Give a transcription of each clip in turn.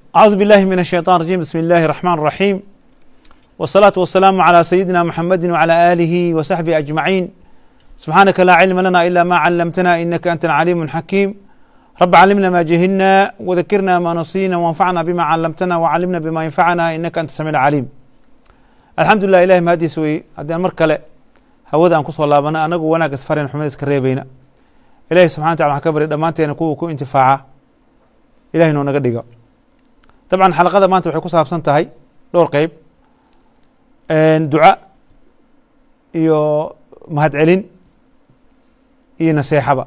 أعوذ بالله من الشيطان الرجيم بسم الله الرحمن الرحيم والصلاة والسلام على سيدنا محمد وعلى آله وصحبه أجمعين سبحانك لا علم لنا إلا ما علمتنا إنك أنت العليم الحكيم رب علمنا ما جهلنا وذكرنا ما نسينا وانفعنا بما علمتنا وعلمنا بما ينفعنا إنك أنت السميع العليم الحمد لله إلهي mahadiis weye haddii aan mar kale hawada aan kusoo laabana anagu wanaag isfaren xumad iska reebayna ilahi subxana wataala waxaan ka barya dhammaanteena kuwa ku intifaaca ilahi noo naga dhigo dabcan xalaqada maanta waxay ku saabsan tahay dhowr qeyb duca iyo mahadcelin iyo naseexaba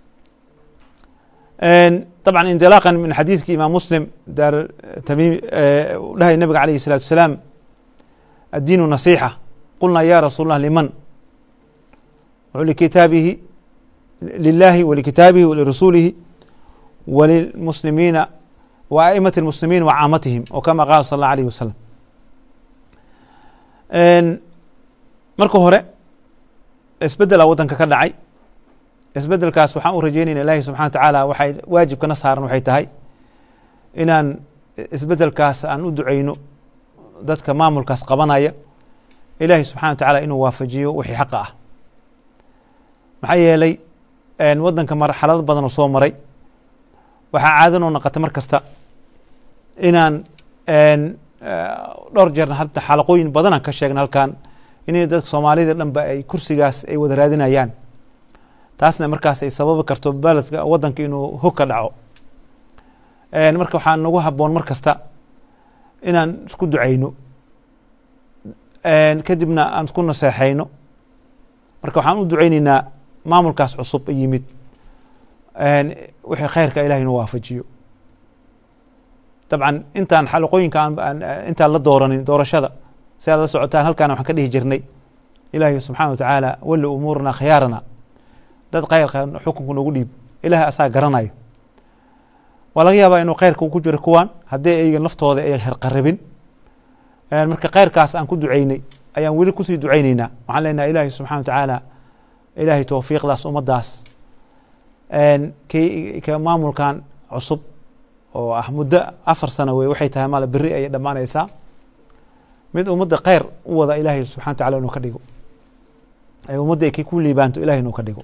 طبعا انطلاقا من xadiiثki imaam muslim daar tamim dhahay nabiga alayh الsalatu wasalaam الdiin نaصيحة qulna ya rasuul الlah liman likitaabihi lilahi walikitaabihi walirasuulihi walilmuslimiina wa aئmaة الmuslimiin wa caamatihim o kama qaala sal اlه alيه wasalam marka hore isbedela wadanka ka dhacay isbedelkaas waxaan u rajeynayna ilahi subxana wa tacaala waxay waajibkana saaran waxay tahay inaan isbedelkaas aan u duceyno dadka maamulkaas qabanaya ilaahi subxana wa tacaala inuu waafajiyo wixii xaqa ah maxaa yeelay wadanka marxalado badan oo soo maray waxaa caadanoo naqata mar kasta inaan dhowr jeerna hadda xalaqooyin badanaan ka sheegna halkan inay dadka soomaalida dhanba ay kursigaas ay wada raadinayaan taasna markaas ay sababi karto beledka wadanka inuu hog ka dhaco marka waxaa nagu haboon mar kasta inaan isku duceyno kadibna aan isku naseexeyno marka waxaan u duceyneynaa maamulkaas cusub yimid wixii khayrka ilahi inuu waafajiyo dabcan intaan xalaqooyinka intaan la dooranin doorashada si aad la socotaan halkaana waxaan ka dhihi jirnay ilaahi subxana wa tacaala wali umuurana khiyaarana dad khayrka xukunka noogu dhiib ilahi asaa garanayo waa laga yaabaa inuu khayrka ku jiro kuwan haddii ayga naftooda ay herqarabin marka khayrkaas aan ku duceynay ayaan weli kusii duceyneynaa waxaan leenaha ilaahi subxana wa tacaala ilaahay towfiiqdaas ummaddaas k ka maamulkan cusub oo ah muddo afar sano wey waxay tahay maal beri ayay dhammaanaysaa mid ummadda kheyr u wada ilaahay subxana wa tacala inuu ka dhigo ay ummadda ay ku liibaanto ilahay inuu ka dhigo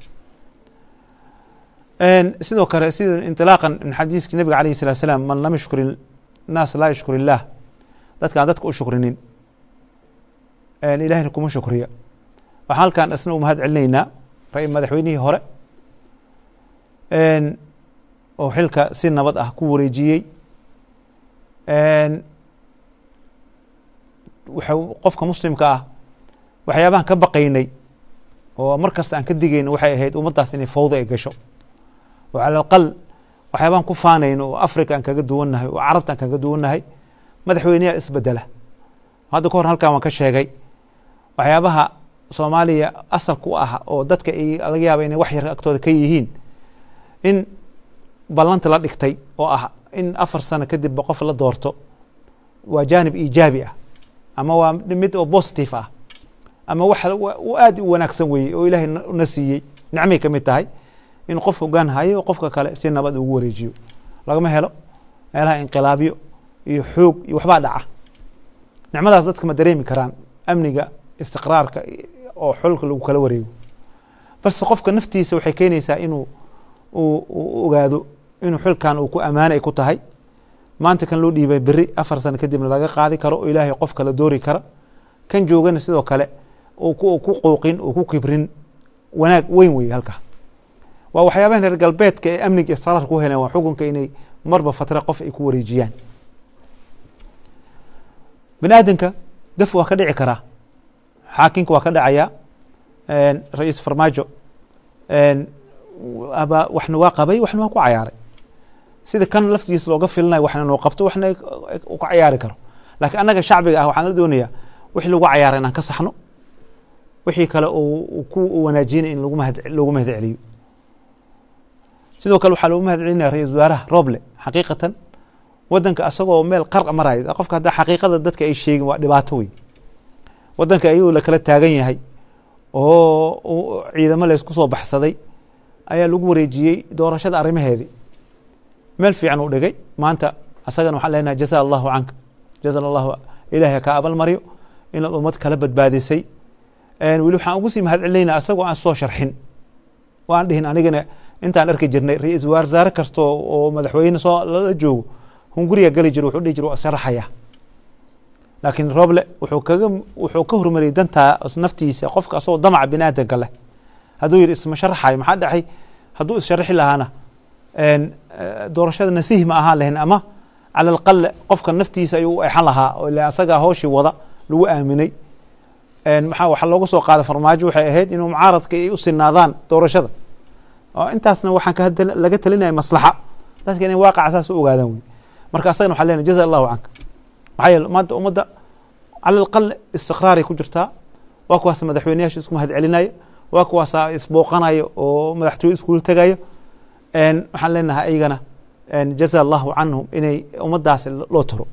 sidoo kale sida inطilaaqan min xadiiski nabiga alayh الsalatu slaam man lam yashkur الnaas laa yashkur illaah dadka aan dadka u shukrinin ilahina kuma shukriya waxaan halkan isna u mahad celinaynaa ra madaxweynihii hore oo xilka si nabad ah ku wareejiyey qofka muslimka ah waxyaabahan ka baqaynay oo mar kasta aan ka digayno waxay ahayd ummaddaas inay fawda ay gasho oo cala aqal waxyaabaan ku faanayno oo africa aan kaga duwannahay oo carabta aan kaga duwannahay madaxweyneyaal isbedela hadda ka hor halkan waan ka sheegay waxyaabaha soomaaliya asalka u ah oo dadka ay laga yaaba inay wax yar agtooda ka yihiin in ballanta la dhigtay oo ah in afar sano kadibba qof la doorto waa jaanib iijaabi ah ama waa mid oo positive ah ama wax aad u wanaagsan weeye oo ilaahay na siiyey nicmay ka mid tahay in qof hogaan hayo qofka kale si nabad ugu wareejiyo lagama helo meelaha inqilaabyo iyo xoog iyo waxbaa dhaca nicmadaas dadka ma dareemi karaan amniga istiqraarka oo xolka lagu kala wareego balse qofka naftiisa waxay keenaysaa inuu u ogaado inuu xilkan uu ku ammaana ay ku tahay maanta kan loo dhiibay beri afar sano kadibna laga qaadi karo oo ilaahay qof kala doori kara kan joogana sidoo kale ku qouqin oo ku kibrin wanaag weyn wey halka waa waxyaabahan reer galbeedka ee amniga istiqraarka ku heleen waa xukunka inay marba fatra qof ay ku wareejiyaan bini aadamka gaf waa ka dhici karaa xaakimka waa ka dhacaya ra-iis farmaajo aba waxna waa qabay waxna waa ku cayaaray sida kan laftigiisa looga filinayo waxna noo qabto waxna u ka cayaari karo laakiin annaga shacbiga ah waxaan la doonayaa wixii lagu cayaaray inaan ka saxno wixii kale ku wanaajinay in loogu mahad celiyo sidoo kale waxaa loogu mahad celinaya ra-isul wasaaraha roble xaqiiqatan wadanka asagoo meel qarqa maraya qofka hadda xaqiiqada dadka ay sheegin waa dhibaato wey wadanka ayuu lakala taagan yahay oo ciidamo laysku soo baxsaday ayaa lagu wareejiyey doorashada arrimaheedii meel fiican uu dhigay maanta asagana waxaan leenahay jaza allahu canka jaza allahu ilahay kaa abal maryo inaad ummad kala badbaadisay weli waxaan ugu sii mahad celinayna asagoo aan soo sharxin oo aan dhihin anigana intaan arki jirnay ra-iisul wasaare kasta oo madaxweyne soo lala joogo hunguriga geli jiro wuxuu dhihi jir waa sharaxaya laakiin roble wuxuu kaga wuxuu ka hormariyay dantaa naftiisa qofka asagoo damaca bini aadanka leh hadduu yidhi isma sharaxayo maxaa dhacay hadduu issharaxi lahaana doorashada nasiih ma ahaan lahayn ama cala alaqal qofka naftiisa ayuu u exan lahaa oo ila asagaa hooshii wada lagu aaminay maxaa waxaa looga soo qaaday farmaajo waxay ahayd inuu mucaaradka ay u sinaadaan doorashada oo intaasna waxaan ka laga talinaya maslaxa dadka inay waaqaca saas u ogaadaan wey marka asagana waxaa leenahay jaza allahu canka maxaa yeele maanta ummadda cala alaqal istiqraaray ku jirtaa waa kuwaas madaxweyneyaasha isku mahad celinaya waa kuwaasa isbooqanaya oo madaxtooye iskuula tegayo waxaan leenahay ayagana jaza allahu canhum inay ummaddaas loo taro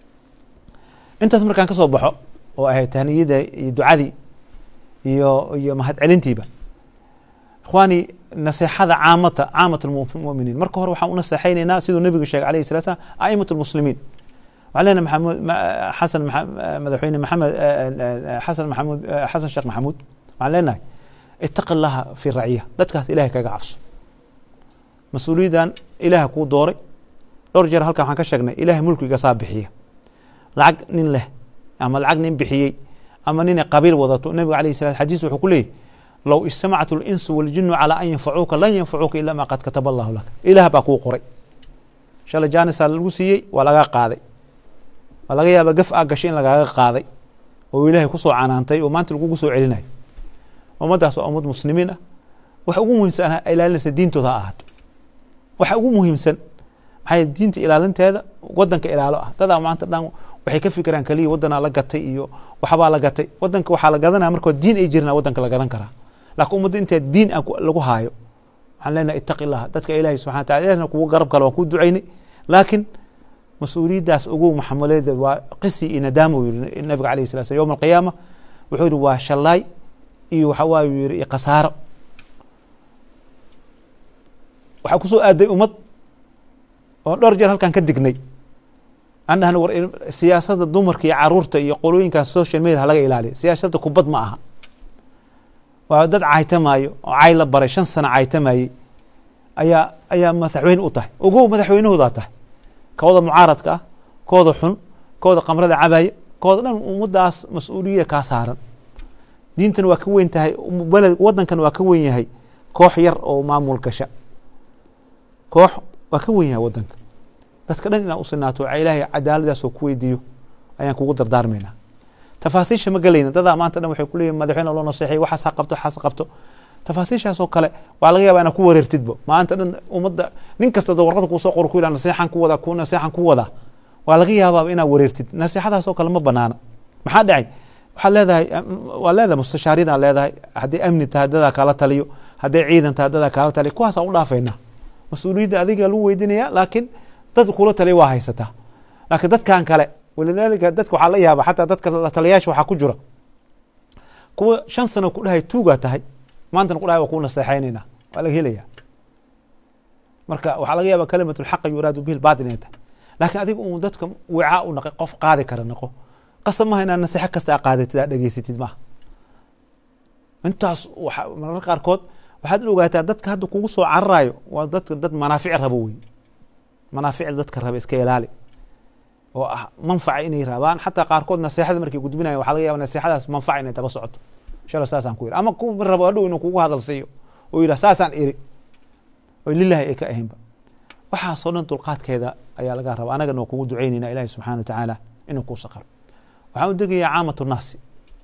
intaas markaan ka soo baxo oo ahayd tahniyada iyo ducadii iyo iyo mahad celintiiba ikhwaani naseexada caamata caamat lmuminiin marka hore waxaan u naseexaynaynaa siduu nebigu sheegay alayh salat slam a'imat lmuslimiin waxaan leenahay maxamud xasan madaxweyne maxamed xasan maxamuud xasan sheekh maxamuud waxaan leenahay itaqi allaha fi raciya dadkaas ilahay kaga cabso mas-uuliyaddan ilaah kuu dooray dhowr jeer halkan waxaan ka sheegnay ilahay mulkiga saa bixiya lacag nin leh ama lacag nin bixiyey ama ninay qabiil wadato nebiga alayh salat xadiis wuxuu ku leeyahy low ijtamacat اlinsu waاljinu calى an yanfacuuka lan yanfacuuka ila ma qad kataba allahu laka ilaah baa kuu qoray shalay jaanisaa lagu siiyey waa lagaa qaaday waa laga yaaba gaf aa gashay in lagaaga qaaday oo ilaahay kusoo canaantay oo maanta lagugu soo celinayo ummaddaas waa ummad muslimiin ah waxa ugu muhiimsan ilaalinaysa diintooda ha ahaato waxa ugu muhiimsan maxay diinta ilaalinteeda wadanka ilaalo ah dadaa maanta dhan waxay ka fikiraan keliya wadanaa la gatay iyo waxbaa la gatay wadanka waxaa la gadanaya markoo diin ay jirna wadanka la gadan karaa laakiin ummadda intaa diin aan lagu haayo waxaan leenahay itaqi illah dadka ilaahay subxana wa tacala ilahna kugu garab kale waan kuu ducaynay laakiin mas-uuliyaddaas ugu maxamuleeda waa qisi iyo nadaama uu yiri nabiga alayh sala slam yowma alqiyaama wuxuu yihi waa shallaay iyo waxa waaye uu yihi iyo khasaaro waxaa kusoo aaday ummad oo dhowr jeer halkan ka dignay aan dhahna war siyaasadda dumarka iyo caruurta iyo qolooyinkan social media halaga ilaaliyo siyaasadda kubad ma aha waa dad caytamaayo oo cay la baray shan sano caytamayey ayaa ayaa madaxweyne u tahay ogow madaxweynahoodaa tahay kooda mucaaradka ah kooda xun kooda kamrada cabaya kooda dhan ummaddaas mas-uuliyada kaa saaran diintana waa ka weyn tahay beled waddankana waa ka weyn yahay koox yar oo maamul gasha koox waa ka weyn yahay waddanka dadka dhan inaan u sinaato ilaahay cadaaladaas oo ku weydiiyo ayaan kugu dardaarmaynaa tafaasiisha ma gelayna dadaa maanta dhan waxay kuleeyihin madaxweyne loo naseexay waxaas ha qabto waxaas qabto tafaasiishaasoo kale waa laga yaba inaa ku wareertidba maanta dhan ummadda nin kasta doo warqada kuusoo qor ku yidhah naseexan ku wadaa ku naseexan ku wadaa waa laga yaabaaba inaad wareertid naseexadaasoo kale ma banaana maxaa dhacay waxaad leedahay waa leedahay mustashaariin aa leedahay hadday amni tahay dadaa kaala taliyo hadday ciidan tahay dadaa kaala taliyo kuwaasaan u dhaafaynaa mas-uuliyadda adiga lagu weydinaya laakiin dad kula taliya waa haysataa laakiin dadkan kale walidaalika dadka waxaa la yaaba xataa dadka la taliyaasha waxaa ku jira kuwa shan sano ku dhahay tuugaa tahay maantana ku dhahay waa kuu naseexaynayna waa laga helaya marka waxaa laga yaaba kalimat lxaqa yuraadu bihi lbatil inay tahay laakiin adiga uu dadka wicaa u naqay qof qaadi kara naqo qasab maha inaad naseexo kasta aa qaadatid aa dhegeysatid maaha intaas waxa mararka qaarkood waxaad ogaataa dadka hadda kugu soo cararayo waa dadka dad manaafic rabo wey manaaficda dadka raba iska ilaali oo ah manfaca inay rabaan xataa qaarkood naseexada markay gudbinayan waxa laga yaba naseexadaas manfaca inay daba socoto inshala saasaan ku yiri ama ku rabo hadhow inuu kugu hadal siiyo oo yidhah saasaan iri oo lilahi ay ka ahaynba waxaasoo dhan dulqaadkeeda ayaa laga raba anagana waa kugu ducaynayna ilahi subxana wa tacaala inuu kuu saqaro waxaan u degayaa caamatu naasi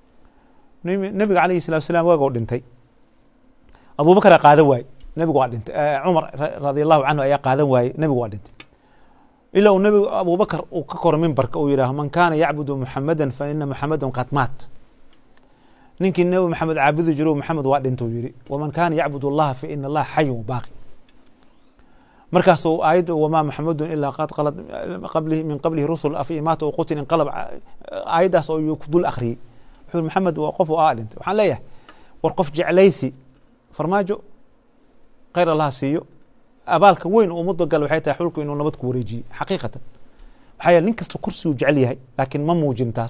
nabiga alayhi salatu salam waagoo dhintay abubakar qaadan waaye nebigu waa dhintay cumar radi allahu canhu ayaa qaadan waaye nebigu waa dhintay ilaa uu nebigu abubakar uu ka koro mimbarka uu yidhaaho man kaana yacbudu muxamada fa ina muxamadan qad maat ninkii nebi maxamed caabudi jiro maxamed waa dhinta uu yihi waman kaana yacbud allaha fa ina allaha xayun baaqi markaasuu aayadda wamaa maxamedun ilaa qad qalad qablihi min qablihi rusul afa imaata u qutil inqalab aayaddaas oo ku dul akhriyey wuxuu maxamed waa qof aa dhintay waxaan leeyahay war qof jeclaysi farmaajo khayr allaha siiyo abaalka weyn oo ummadda gal waxay tahay xulku inuu nabad ku wareejiye xaqiiqatan maxaa yeele nin kasta kursi uu jecel yahay laakiin ma muujin taas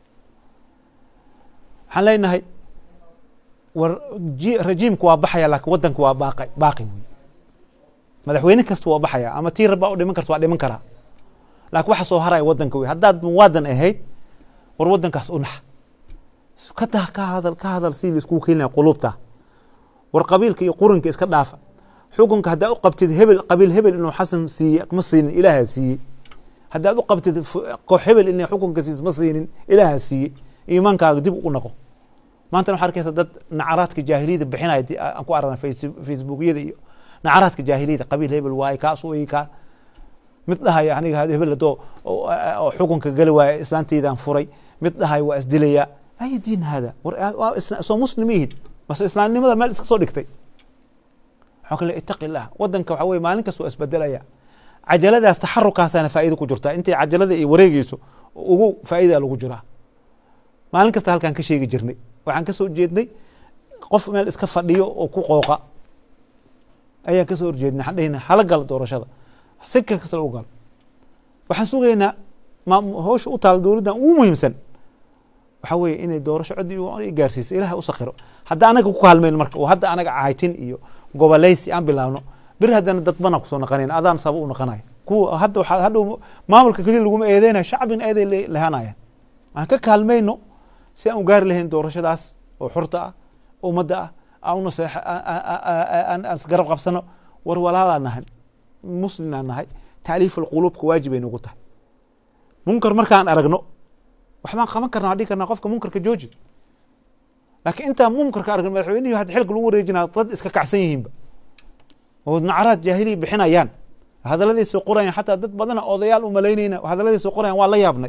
waxaan leenahay war ji- rajiimku waa baxaya laakiin waddanku waa baaqi baaqi wey madaxweyne kasta waa baxaya ama tii rabaa u dhiman karta waa dhiman karaa laakiin waxa soo haraya waddanka wey haddaad muwaadan ahayd war waddankaas u nax ka dah ka hadal ka hadal sidii la iskugu keenaya quluubta war qabiilka iyo quranka iska dhaafa xukunka haddaa u qabtid hebel qabiil hebel inuu xasan siiye ma siinin ilaahaa siiyey haddaad u qabtid fu- koox hebel inay xukunka siis ma siinin ilaahaa siiyey iimaankaaga dib u noqo maantana waxaa arkaysa dad nacaraadka jaahiliyada bixinaya di- aan ku aragna face- facebookyada iyo nacaraadka jaahiliyada qabiil hebel waaye kaas wey kaa mid dhahaya aniga hebel hadoo oo oo xukunka gali waaya islaanteydaan furay mid dhahaya waa isdilaya ay diin hada war waa isla- soo muslim ihid mase islaamnimada meel iska soo dhigtay waxaa kale itaqi illah wadanka waxa weye maalin kasta waa isbedelaya cajaladaas taxarukaasaana faa'iida ku jirtaa intay cajalada iyo wareegeyso ugu faa'iida lagu jiraa maalin kasta halkaan ka sheegi jirnay waxaan ka soo jeednay qof meel iska fadhiyo oo ku qooqa ayaan kasoo horjeednay waxaan dhehna hala galo doorashada si kasta lagu galo waxaan sugaynaa ma hawsha u taala dowladdan ugu muhiimsan waxaa weeye inay doorasho cod i gaarsiiso ilaha u sakiro hadda anaga ku kaalmayno marka oo hadda anaga cahaytin iyo goboleysi aan bilaabno bir haddana dad bana kusoo naqanayn adaan saba u naqanaya kuwa hadda waxaa hadhow maamulka keliya laguma eedeynaya shacbina eeday le- lehanayaan aan ka kaalmayno si aan u gaari lahayn doorashadaas oo xurta ah ummadda ah aan una seex aan aan isgarab qabsano war walaalaa nahay muslimaan nahay taaliif alquluubka waajib ay nagu tahay munkar markaan aragno waxbaan qaban karna waan dhihi karnaa qofka munkarka jooji laakiin intaan munkarka aragno madaxweynihi hadda xilka lagu wareejinaa dad iska kacsan yihiinba oo nacaraad jaahiliya bixinayaan hadaladay soo qorayaan xataa dad badana odayaal u malaynayna hadaladay soo qorayaan waa la yaabnay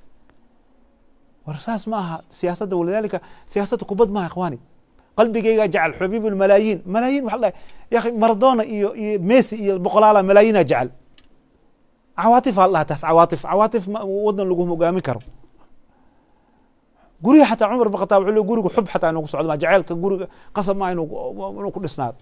war saas ma aha siyaasadda walidaalika siyaasadda kubad maaha ikhwaani qalbigaygaa jecel xubiib malaayiin malaayiin waxa la ya akhi maradona iyo iyo messi iyo boqolaala malaayiinaa jecel cawaatif aa la dhaha taas cawaatif cawaatif ma- wadan lagu hogaamin karo guriga xataa cumar bin khataab wuxuu leeyahy guriga xub xataa inuu ku socdo ma jaceylka guriga qasab maa inuu inuu ku dhisnaado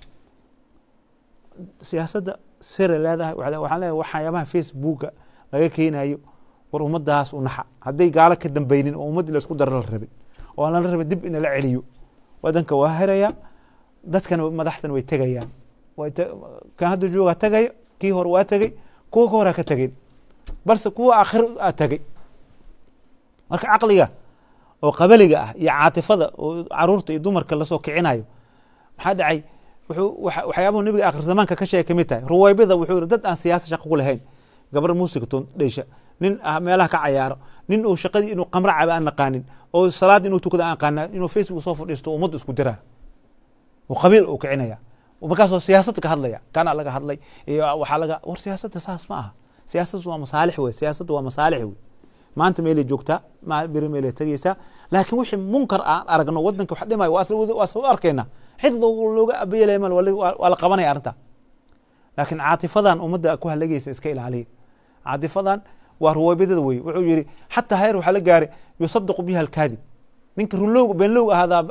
siyaasadda sere leedahay waxaa le- waxaan leeyahay waxyaabaha facebooka laga keenayo war ummadaas u naxa hadday gaalo ka dambeynin oo ummaddii la isku dara la rabin oo aan la rabin dib in la celiyo wadanka waa heraya dadkana madaxdana way tegayaan way te- kan hadda joogaa tegaya kii hore waa tegey kuwa ka horaa ka tegeen balse kuwa aakhir aa tegey marka caqliga oo qabaliga ah iyo caatifada oo caruurta iyo dumarka lasoo kicinayo maxaa dhacay wuxuu waxa- waxyaabuhu nabiga aakhir zamaanka ka sheegay kamid tahay ruwaybida wuxuu yihi dad aan siyaasa shaqo ku lahayn gabar muusiga toon dheysha nin ah meelaha ka cayaaro nin uu shaqadii inuu qamro caba aan naqaanin oo salaad inuu tukada aan aqaana inuu facebook soo fadhiisto oo ummadda isku diraa oo qabiil uu kicinaya oo markaasoo siyaasadda ka hadlaya kana laga hadlay iyo waxaa laga war siyaasadda saas ma aha siyaasaddu waa masaalix wey siyaasaddu waa masaalix wey maanta meelay joogtaa ma beri meelay tegeysaa laakiin wixii munkar aan aragno wadanka wax dhimayo waa isla wada- waa isla u arkayna cid loo- looga abayelaya mal waa la- waa waa la qabanaya arrinta laakiin caatifadan ummadda ku halagaysa iska ilaaliya caatifadan waa ruwaybadada wey wuxuu yihi xataa heer waxaa la gaaray yusadaqu biha alkaadib ninka runlowg beenlowg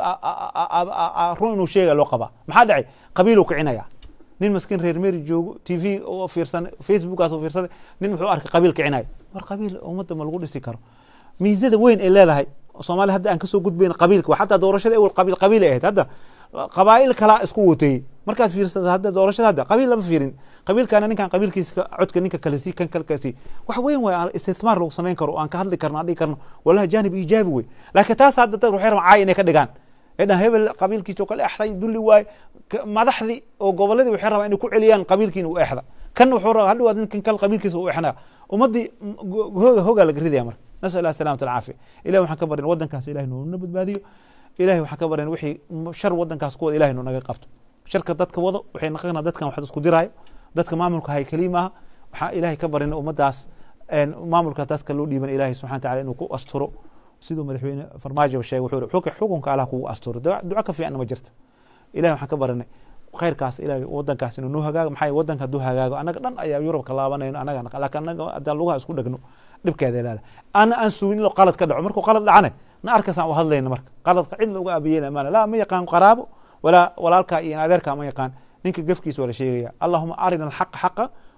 ahaadaa run inuu sheega loo qabaa maxaa dhacay qabiiluu kicinaya nin maskiin reer meri joogo t v oo fiirsan facebookaas oo fiirsaday nin wuxuu arkay qabiil kicinaya war qabiil ummadda ma lagu dhisi karo miisada weyn ay leedahay soomaaliya hadda aan kasoo gudbayn qabiilka waa xataa doorashada ewel qabiil qabiil ay ahayd hadda qabaa'il kalaa isku wateeyey markaad fiirsata hadda doorashada hadda qabiil lama fiirin qabiilkaana ninkan qabiilkiisa ka- codka ninka kale sii kan kale sii wax weyn way aan istismaar lagu samayn karo oo aan ka hadli karno aan dhihi karno walahi jaanib iijaabi wey laakiin taas hadda dad waxay rabaan caay inay ka dhigaan ee dhan hebel qabiilkiisa oo kale exday dulli waaye ka- madaxdii oo goboladii waxay rabaan inay ku celiyaan qabiilkiina u exda kan wuxuu rabaa hadhow ninkan kale qabiilkiisa u exnaa ummaddii m- go- hooga hoogaa laga ridaya marka nasal allah salaamata alcaafiya ilahi waxaan ka barin wadankaas ilahi noona badbaadiyo ilahi waxaan ka barin wixii m- shar wadankaas ku wada ilahi noo naga qabto sharka dadka wado waxay naqana dadkan wax isku diraayo dadka maamulka hay keliya maaha waxaa ilahay ka barin ummadaas een, maamulka dadka loo dhiiban ilahi subxana wataala inuu ku asturo siduu madaxweyne farmaajo sheegay wuxuu yihi, "Xuk- xukunka allah kugu asturo duco duco ka fiicanna ma jirta ilahi waxaan ka baranay khayrkaas ilahi wadankaas inuu noo hagaago maxaa yeele wadanka hadduu hagaago annaga dhan ayaa yurub ka laabanayno annaga laakiin annaga haddaan lugaha isku dhegno dhibkeeda leeda ana aan sugin ilo qalad ka dhaco markuu qalad dhacane na arkasaan u hadlayna marka qaladka cid looga abiyeela maana laa ma yaqaan qaraabo walaa walaalkaa iyo adeerkaa ma yaqaan ninka gefkiisa waa la sheegaya allahuma arina alxaqa xaqa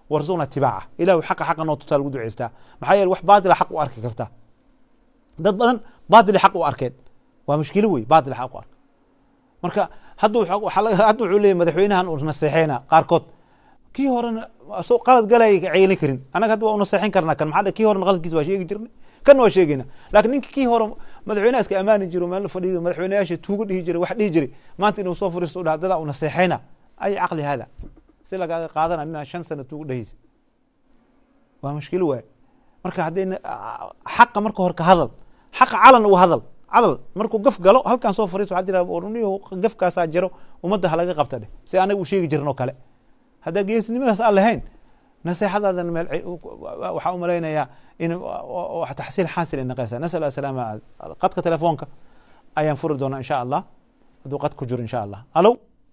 warzuqna tibaaca ilahu xaqa xaqa noo tusaa lagu duceystaa maxaa yeele wax baatila xaq u arki kartaa dad badan baatili xaq u arkeen waa mushkilo wey baatili xaq u ark marka hadda hadda wuxuu leeyahy madaxweynahan uu naseexeyna qaarkood kii horena asoo qalad galaya ceelin karin annaga hadda waa u naseexin karnaa kan maxaa kii horena qaladkiisa waa sheegi jirnay kan waa sheegayna laakiin ninka kii hore madaxweynaha iska amaani jiro meel fadhiyo madaxweynayaasha tuuga dhihi jiray wax dhihi jiray maanta inuu soo fariisto u dhaha dadaa u naseexeyna ay caqli hada si lagaaga qaadana inaa shan sano tuuga dhehaysa waa mushkilo waaye marka haddayna xaqa marka hore ka hadal xaqa calan u hadal cadal markuu gaf galo halkan soo fariisto waxaa jira niyo gafkaasaa jiro ummadda halaga qabta dheh si anaga u sheegi jirin oo kale haddaa geesnimadaas aan lahayn naseexadaadan meel waxaa u malaynayaa in taxsiil xaasil ay naqaysaa nasal asalaama qadka telefoonka ayaan furi doonaa insha allah hadduu qad ku jiro insha allah alo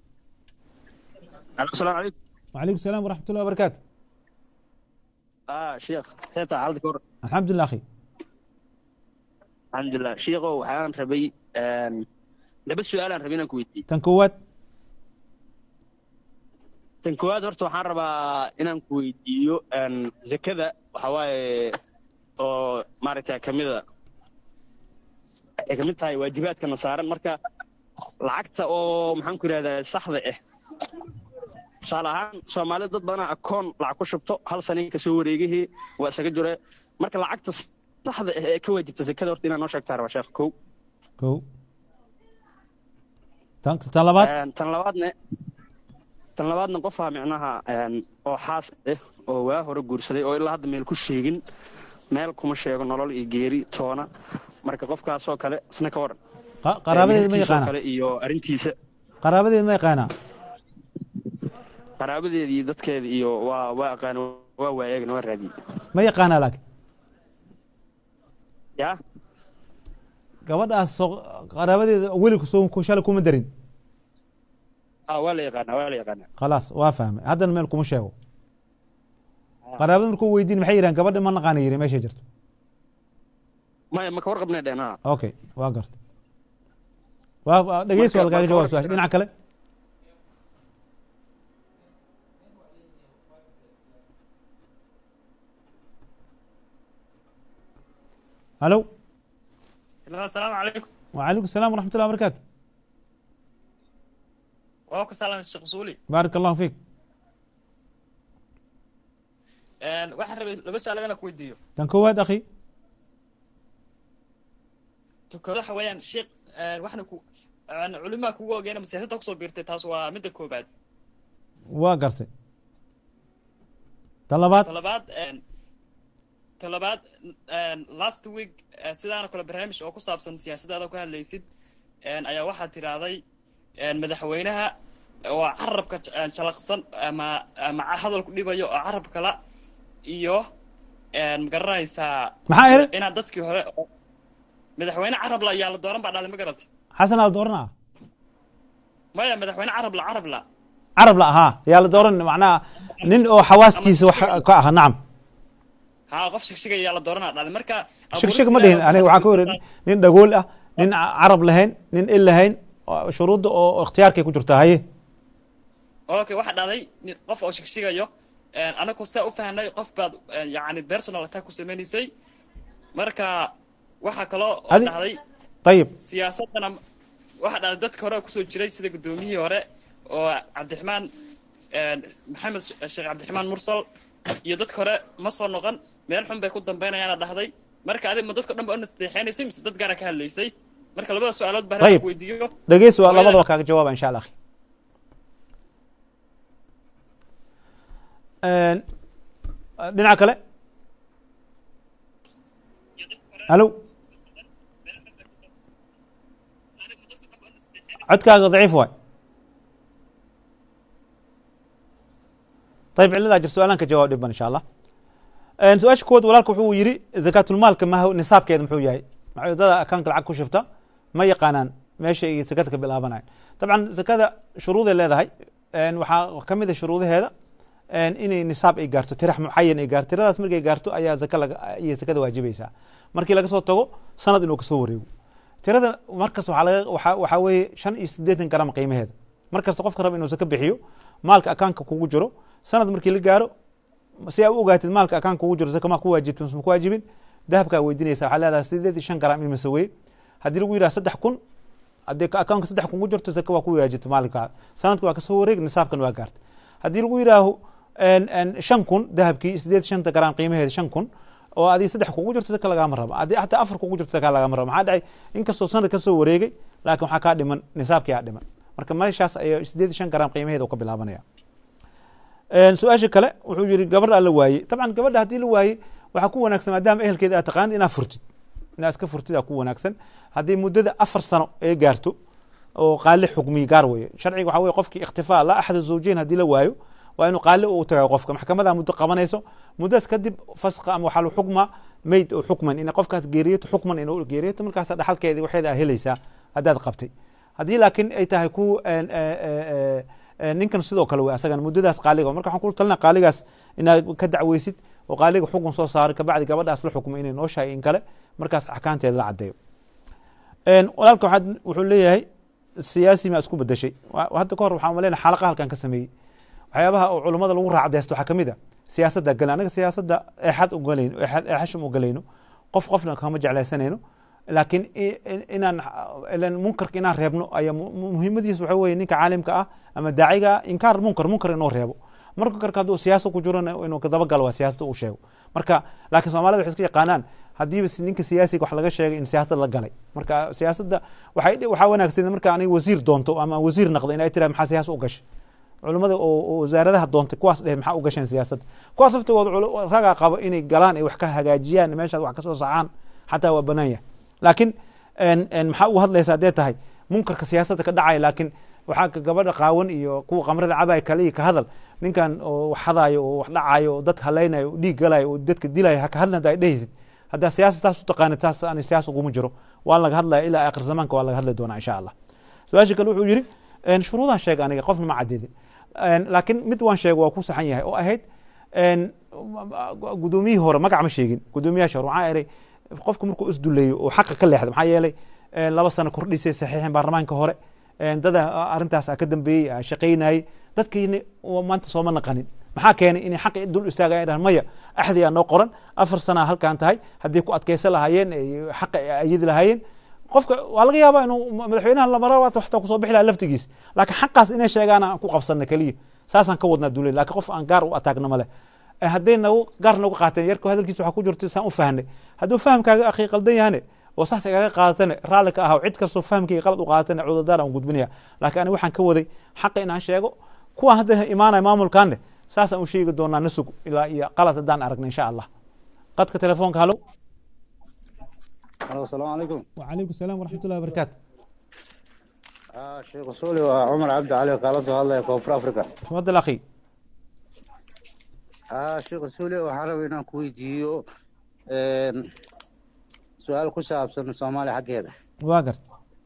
السلام عليكم وعليكم السلام ورحمة الله وبركاته اه شيخ كيف حالتك ور الحمد لله أخي الحمد لله شيخ waxaan rabay een laba su'aal aan rabay inaan ku weydiiyo tan koowaad tan koowaad horta waxaan rabaa inaan ku weydiiyo een zakada waxa waaye oo maaragtay kamida ay kamid tahay waajibaadkana saaran marka lacagta oo maxaan ku yidhahdaa saxda ah tusaale ahaan soomaalida dad badanaa akoon lacag ku shubto hal sani kasoo wareegihii waa isaga jure marka lacagta saxda ah ee ka waajibta zakada horta inaa noo sheegtaa rabaa sheekh kow kow tan tan labaad tan labaadne tan labaadna qofaa micnaha oo xaas ah oo waa hore guursaday oo ilaa hadda meel ku sheegin meel kuma sheego nolol iyo geeri toona marka qofkaasoo kale isna ka waran qaraabadeeda ma meherkiisoo yaqaana kale iyo arrintiisa qaraabadeeda ma yaqaanaa qaraabadeeda iyo dadkeeda iyo waa waa aqaan waa waayaagna waa raadiyey ma yaqaanaa laakiin yaa gabadhaas soo qaraabadeeda weliku soo shalay kuma darin ah waa la yaqaanaa waa la yaqaanaa khalaas waa fahmay haddana meel kuma sheego qaraabada markuu weydiin maxay yidhahan gabadha ma naqaana yiri meeshay jirto maya maka warqabnay dheen ha okay waa garta waa dhegeysi waa lagaaga jawaab su-aasha dhinaca kale halo asalaamu calaykum وعليكم السلام ورحمة الله وبركاته waa ku salaamay sheekh usuuli بارك الله فيك waxaan rabay laba su-aalood inaan ku weydiiyo tan koowaad akhi tukado waxa weeyaan sheekh waxna ku culimaa kugu ogeena ma siyaasadda kusoo biirtay taas waa midda koobaad waa gartay tan labaad talabaad talabaad last week sidaana kale barnaamij oo ku saabsan siyaasadaada ku hadlaysid ayaa waxaad tidhaahday madaxweynaha oo carabka jalaqsan ama ama hadal ku dhibayo oo carab kala iyo magaranaysaa maxaa iri inaad dadkii hore madaxweyne carabla ayaa la dooran baa dhaalay ma garantay xasan aa la dooranaa maya madaxweyne carabla carabla carab la ahaa yaa la dooran macnaha nin oo xawaaskiisa wax ka ah nacam haa qof shigshig ayaa la dooranaa dhaalay marka shigshig ma dhihin aniga waxaan ku yiri nin dhagool ah nin carab lahayn nin il lahayn shuruudda oo ikhtiyaarkay ku jirtaa haye okay waxaa dhacday qof oo shigshigayo anagu saa u fahnay qof baad yani personal attack ku sameynaysay marka waxaa kaloo oo Adi- dhacday ayib siyaasadana waxaa dhacday dadka hore oo kusoo jiray sida guddoomiyihii hore oo cabdiraxmaan maxamed sheekh cabdiraxmaan mursal iyo dadka hore ma soo noqon meel xun bay ku dambaynayaana dhahday marka adig ma dadka dhan ba unadeexeynaysay mise dad gaara ka hadlaysay marka labada su-aalood baa Ayib. ku weydiiyo dhegeysi waa Hooyada- labadaba kaaga jawaaba insha allah akhi dhinaca kale halo codkaaga daciif waay طيب ciladaa jir su-aalaan ka jawaab dhiban insha allah su-aasha kowaad walaalka wuxuu yidhi zakaatulmaalka ma nisaabkeeda muxuu yahay maxay dada akaanka lacag ku shifta ma yaqaanaan meesha ay zakada ka bilaabanayan dabcan zakada shuruuday leedahay waxaa ka mid a shuruudaheeda inay nisaab ay gaarto tirax mucayan ay gaarto tiradaas markay gaarto ayaa zaka laga iyo zakada waajibaysaa markii laga soo tago sanad inuu kasoo wareego tirada markas waxaa laga waxaa waxaa weeye shan iyo siddeetan garam qiimaheeda markasta qofka raba inuu zaka bixiyo maalka akaanka kugu jiro sanad markii la gaaro si aa u ogaatid maalka akaan kugu jiro zaka maa ku waajibta mise ma ku waajibin dahabkaa weydiinaysa waxaa leedahay sideed iyo shan gram imise weye haddii lagu yidhaha saddex kun haddii akaunka saddex kun ku jirto zaka waa ku waajibta maalinkaa sanadka waa kasoo wareeg nisaabkan waa gaartay haddii lagu yidhaaho shan kun dahabkii sideed shanta gram qiimaheeda shan kun oo adii saddex kugu jirto zaka lagaama rabo haddii hataa afar kugu jirto zaka lagaama rabo maxaa dhacay inkastoo sanad kasoo wareegay laakiin waxaa kaa dhiman nisaabkii aa dhiman marka meeshaas ayaa sideed iyo shan gram qiimaheeda ka bilaabanaya su-aasha kale wuxuu yiri gabadha la waayey dabcan gabadha haddii la waayey waxaa ku wanaagsan maadaama ehelkeeda aad taqaanid inaa furtid inaa iska furtid aa ku wanaagsan haddii muddada afar sano ay gaarto oo qaali xukmiyi gaar weye sharciga waxa weye qofkii ikhtifaa laa axada zawjeyn haddii la waayo waa inuu qaali u tagayo qofka maxkamada muddo qabanayso muddadas kadib faska ama waxaa xukma meyd oo xukman in qofkaas geeriyato xukman inuu geeriyato markaasa dhaxalkeedii waxeeda aa helaysaa haddaad qabtay haddii laakiin ay tahay ku ninkan sidoo kale wey asagana muddadaas qaaliga marka waxaan ku talina qaaligaas inaad ka dacweysid oo qaaliga xukun soo saaray kabacdi gabadhaas la xukmo inay nooshahay in kale markaas axkaamteeda la caddeeyo walaalka waxaad wuxuu leeyahay siyaasi maa isku bedeshay hadda ka hor waxaan maleyna xalaqa halkan ka sameeyey waxyaabaha oo culummada lagu raacdeysto waxaa kamid a siyaasadda gale anaga siyaasadda eexad ugalayno eexashum ugalayno qof qofna kama jeclaysanayno laakiin inaan munkarka inaan reebno ayaa muhiimadiis waxa weye ninka caalimka ah ama daaciga ah inkaar munkar munkar inuu reebo munkarka hadduu siyaasa ku jirona inuu dabagalo waa siyaasada uu sheego marka laakiin soomaalida waxay iska yaqaanaan haddiiba ninka siyaasiga wax laga sheegay in siyaasad la galay marka siyaasadda waxay waxaa wanaagsan marka anay wasiir doonto ama wasiir naqdo in ay tiraha maxaa siyaasa u gashay culimmada oo wasaaradaha doontay kuwaas dheh maxaa u gasheen siyaasadda kuwaas laftigood ragaa qabo inay galaan ay wax ka hagaajiyaan meeshaas wax kasoo sacaan xataa waa banaan yahay laakiin maxaa ugu hadlaysa haddee tahay munkarka siyaasadda ka dhacaya laakiin waxaa gabadha qaawan iyo kuwa qamrada cabaya kale ka hadal ninkan oo wax hadaayo oo wax dhacayo oo dadka halaynayo oo dhiig galayo oo dadka dilayo haka hadlan haddaa dhehaysid haddaa siyaasa taas u taqaanid taas ani siyaasa uguma jiro waa laga hadlaya ilaa akhir zamaanka waa laga hadli doonaa insha allah su-aasha kale wuxuu yiri shuruudaan sheega aniga qofna ma cadidin laakiin mid waan sheego waa ku saxan yahay oo ahayd gudoomiyihii hore magac ma sheegin gudoomiyaasha hore waxaa eray qofku markuu isduleeyo oo xaqa ka leexda maxaa yeelay laba sano kordhisay saxiixin baarlamaanka hore dada arintaas ka dambeeyey shaqaynayey dadkiina maanta sooma naqanin maxaa keenay inay xaqi dul istaaga ay dhahan maya axdi aa noo qoran afar sana halkan tahay haddii ku adkeysan lahaayeen xaqa ayadi lahaayeen qofka waa laga yaabaa inuu madaxweynaha lamara waxtaa kusoo bixi laha laftigiis laakiin xaqaas inay sheegaan aan ku qabsana keliya saasaan ka wadnaa dulay lakin qof aan gaar u ataagna male hadday nagu gaar nagu qaateen yarka hadalkiisa waxaa ku jirta saan u fahnay hadduu fahamkaaga akhi qaldan yahane oo saas igaga qaadatane raalli ka ahaw cid kastoo fahamkayga qalad u qaadatane cudurdaar aan gudbinaya laakiin aniga waxaan ka waday xaqa inaan sheego kuwaan hadda imaanaya maamulkaanne saasaan u sheegi doonaa nasug ilaa iyo qalad haddaan aragna insha allah qadka telefoonka halo halo asalaamu calaykum wacalaykum salaam waraxmat ullahi wabarakaatu sheekh usuuli waa cumar cabdi cali kaala soo hadlaya koonfur africa tafadal akhi sheekh usuuli waxaan rabay inaan ku weydiiyo su-aal ku saabsan soomaaliya xaggeeda waa garta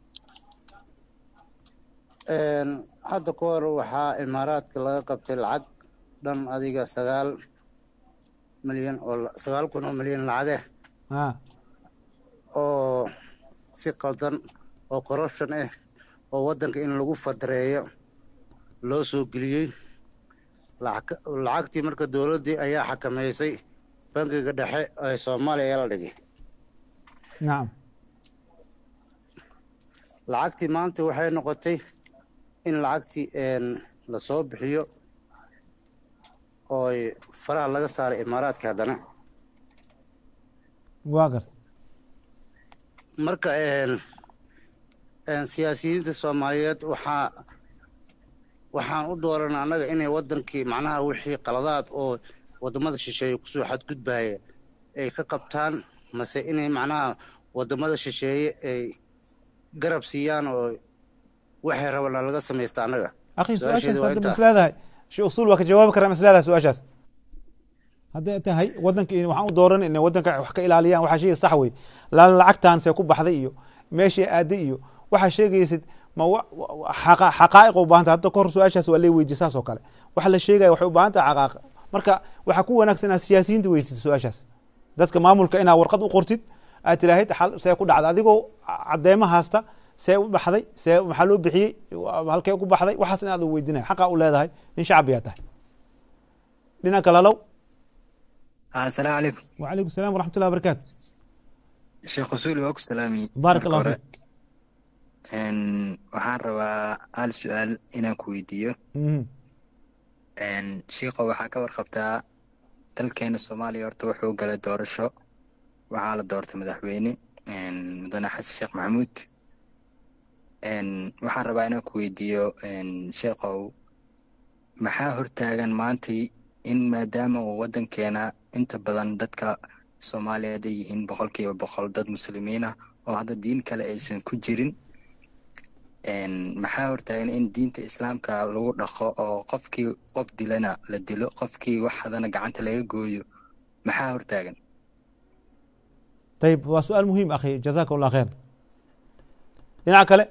hadda ka hor waxaa imaaraadka laga qabtay lacag dhan adiga sagaal milyan oo sagaal kun oo milyan lacage a oo si qaldan oo corruption ah oo waddanka in lagu fadareeyo loo soo geliyey lacagtii marka dowladdii ayaa xakameysay bangiga dhexe ee soomaaliya ee la dhigay nacam lacagtii maanta waxay noqotay in lacagtii lasoo bixiyo ooy faraha laga saaray imaaraadka haddana waa garta marka siyaasiyiinta soomaaliyeed waxaa waxaan u dooranaa annaga inay waddankii macnaha wixii qaladaad oo waddamada shisheeye kusoo xadgudbaya ay ka qabtaan mase inay macnaha waddamada shisheeye ay garab siiyaan oo waxay rabana laga samaysta annaga akhi Su-aasheedu su-aashaas waa hadda ma intaa. isleedahay shee usuul waa ka jawaabi karaa ma isleedahay su-aashaas hadday tahay waddanka in waxaan u dooran inay waddanka wax ka ilaaliyaan waxaa sheegay sax wey laala lacagtan see ku baxday iyo meeshii aaday iyo waxaa sheegaysid ma wa- wa- xaqa- xaqaa'iq u baahanta hadda kahor su-aashaas waa lee weydiye saas oo kale waxa la sheegaya waxay u baahan tahay xaqaa'iq marka waxaa ku wanaagsan inaad siyaasiyiinta weydisid su-aashaas dadka maamulka inaad warqad u qortid aad tiraahid xal see ku dhacda adigoo cadeymo haasta see u baxday see maxaa loo bixiyey halkee ku baxday waxaas inaad weydiinaya xaqaa u leedahay nin shacbiyaa tahay dhinaca kale halow asalaamu calaykum وعليكم السلام ورحمة الله وبركاته sheekh usuuli waa ku salaamiyey بارك marka الله hore. فيك Een, waxaan rabaa hal su-aal inaan ku weydiiyo مهم. Een, shiikho waxaa ka warqabtaa dalkeena soomaaliya horta wuxuu galay doorasho waxaa la doortay madaxweyne een, mudane xasan sheekh maxamuud Een, waxaan rabaa inaan ku weydiiyo een, sheekhow maxaa hortaagan maantii in maadaama uu wadankeena inta badan dadka soomaaliyeed ay yihiin boqolkiiba boqol dad muslimiin ah oo hadda diin kale aysan ku jirin Een, maxaa hortaagan in diinta islaamka lagu dhaqo oo qofkii qof dilana la dilo qofkii wax hadana gacanta laga gooyo maxaa hortaagan طيب هو سؤال مهم أخي جزاك الله خير dhinaca kale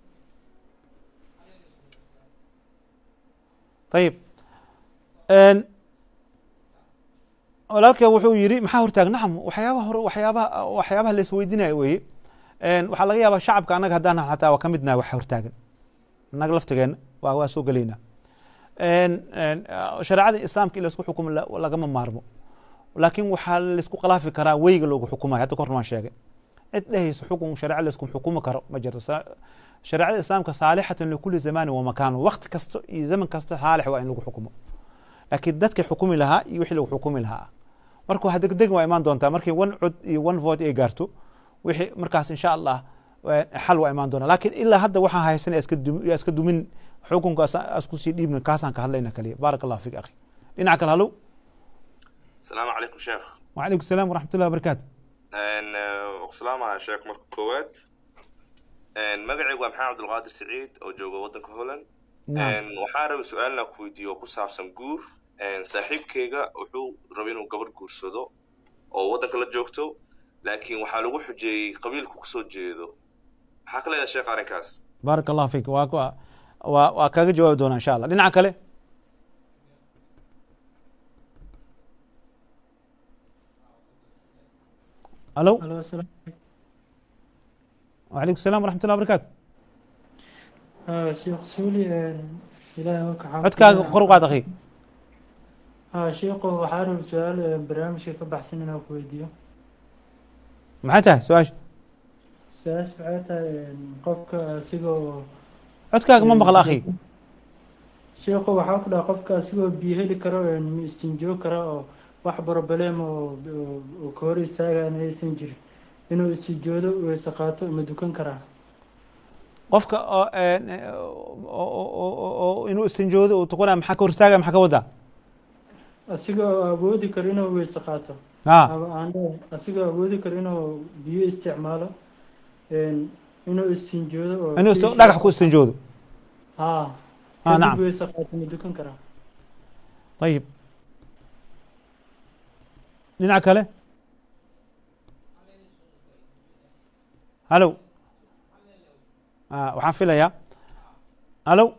ayib Een, walaalkeen wuxuu yidhi maxaa hortaag nacam waxyaabaha hore waxyaabaha waxyaabaha la isweydiinaya weeye Een, waxaa laga yaabaa shacabka annaga haddaan xataa waa ka midnahay wax hortaagan annaga laftigeenna waa waa soo gelaynaa Een, een, shareecada islaamka in laisku xukumo la- lagama maarmo laakiin waxaa laisku khilaafi karaa weyga loogu xukumayo hadda korna waan sheegay cid dhehaysa xukun shareeco laisku xukumi karo ma jirto Sa- shareecada islaamka saalixatan likuli zamanin wa makaan waqti kasta iyo zaman kasta saalix waa in lagu xukumo laakiin dadkii xukumi lahaa iyo wixii lagu xukumi lahaa marka waa degdeg waa imaan doontaa markii one cod iyo one vote ay gaarto wixii markaas insha allah eh, xal waa imaan doonaa laakiin ilaa hadda waxaan haysan iska dum- yaa iska dumin xukunka asku sii dhiibna kaasaan ka hadlayna kaliya baaraka allah fiik akhi dhinaca kale halow السلام عليكم شيخ وعليكم السلام ورحمة الله وبركاته ان وسلام شيخ marka koowaad n magacaygu waa maxamed cabdulqaadir saciid oo jooga waddanka holland نعم n waxaan rabay su-aalna ku weydiiyo oo ku saabsan guur n saaxiibkayga wuxuu rabay inuu gabar guursado oo waddanka la joogto laakiin waxaa lagu xujeeyey qabiilku kasoo jeedo maxaa ka leedahay sheekh arrinkaas بارك الله فيك waa waa- waa waa kaaga jawaabi doonaa insha allah dhinaca kale الو الو السلام وعليكم السلام ورحمة الله وبركاته آه شيخ سولي آه، إلهي وك codkaaga kor u qaad akhi آه شيخ waxaa rab su-aal آه، barnaamijka ka baxsan inaan ku weydiiyo maxay tahay su-aasha su-aasha waxay tahay آه، qofka asigoo codkaaga ma maqla akhi sheekhu waxaa ku dhaha qofka asigoo biyo heli karo آه، ma istinjoo kara oo wax problem oo oo- oo ka hor istaagaan aysan jirin inuu istijoodo weyse qaato ma dukan karaa qofka oo een, oo- oo- oo- oo inuu istinjoodo uu tuqanaya maxaa ka hortaaga maxaa ka wadaa asigoo awoodi karo inuu weyse qaato ha ama aan dhahay asigoo awoodi karo inuu biyo isticmaalo een, inuu istinjoodo oo inuu isti- fiish- dhagax ku istinjoodo haa Ah, kadib nacam. weyse qaato ma dukan karaa ayib dhinaca kale halow Ah, waxaan filayaa halow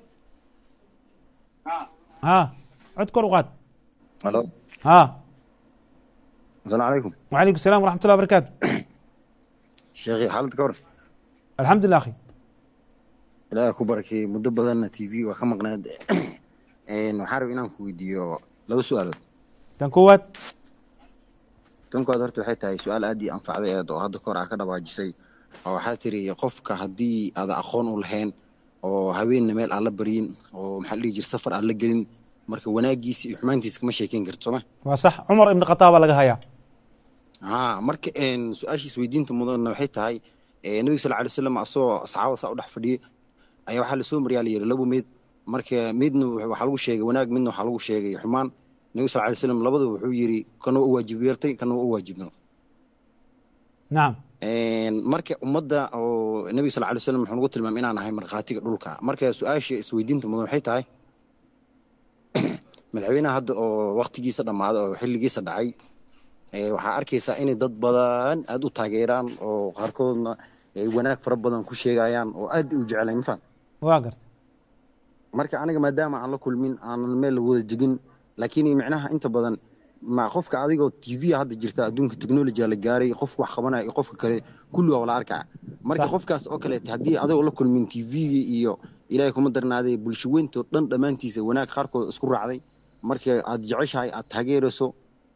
ha cod kor u qaad الو ha السلام عليكم وعليكم السلام ورحمة الله وبركاته شيخي حالتك ورف الحمد لله أخي ilaaha ku barakay muddo badanna t v waa ka maqnaad Een, waxaan rabay inaan ku weydiiyo laba su-aalood tan koowaad tan koowaad horta waxay tahay su-aal aad ii anfacday eed oo hadda kahor aa ka dhawaajisay oo waxaa tiri qofka haddii aada aqoon u lahayn oo haweenna meel aan la baryin oo maxaa la dhihi jir safar aan la gelin marka wanaagiisa iyo xumaantiisa kama sheekeyn karto sooma waa sax cumar ibn khataab baa laga hayaa haa marka een, su-aashiis weydiinta mudanna waxay tahay ee, nabiga sal alay wasalam asagoo saxaabada saa u dhex fadhiyay ayaa waxaa lasoo mariyaa la yidhi laba meed marka midna wuxuu- waxaa lagu sheegay wanaag midna waxaa lagu sheegay xumaan nabiga sal alay wasalam labada wuxuu yidhi kana waa u waajib yeertay kana waa u waajib noqday nacam Een, marka ummadda oo nabiga sal alay wasalam wuxuu nagu tilmaamay inaan ahay markhaatiga dhulka marka su-aasha isweydiinta mudan waxay tahay madaxweynaha hadda oo waktigiisa dhammaaday oo xilligiisa dhacay ee, waxaa arkaysaa inay dad badan aada u taageeraan oo qaarkoodna ay wanaag fara badan ku sheegayaan oo aad u jeclayn mafahant waa garta marka aniga maadaama aan la kulmin aanan meel la wada jegin laakiin micnaha inta badan ma qofka adigoo t v hadda jirta adduunka technology la gaaray qofka wax qabanaya iyo qofka kale kulli waa wala arkaa marka Sax. qofkaas oo kaleeta haddii adigoo la kulmin t v iyo ilaahay kuma darnaaday bulsho weynto dhan dhammaantiisa wanaag qaarkood isku raacday marka aad jeceshahay aad taageerayso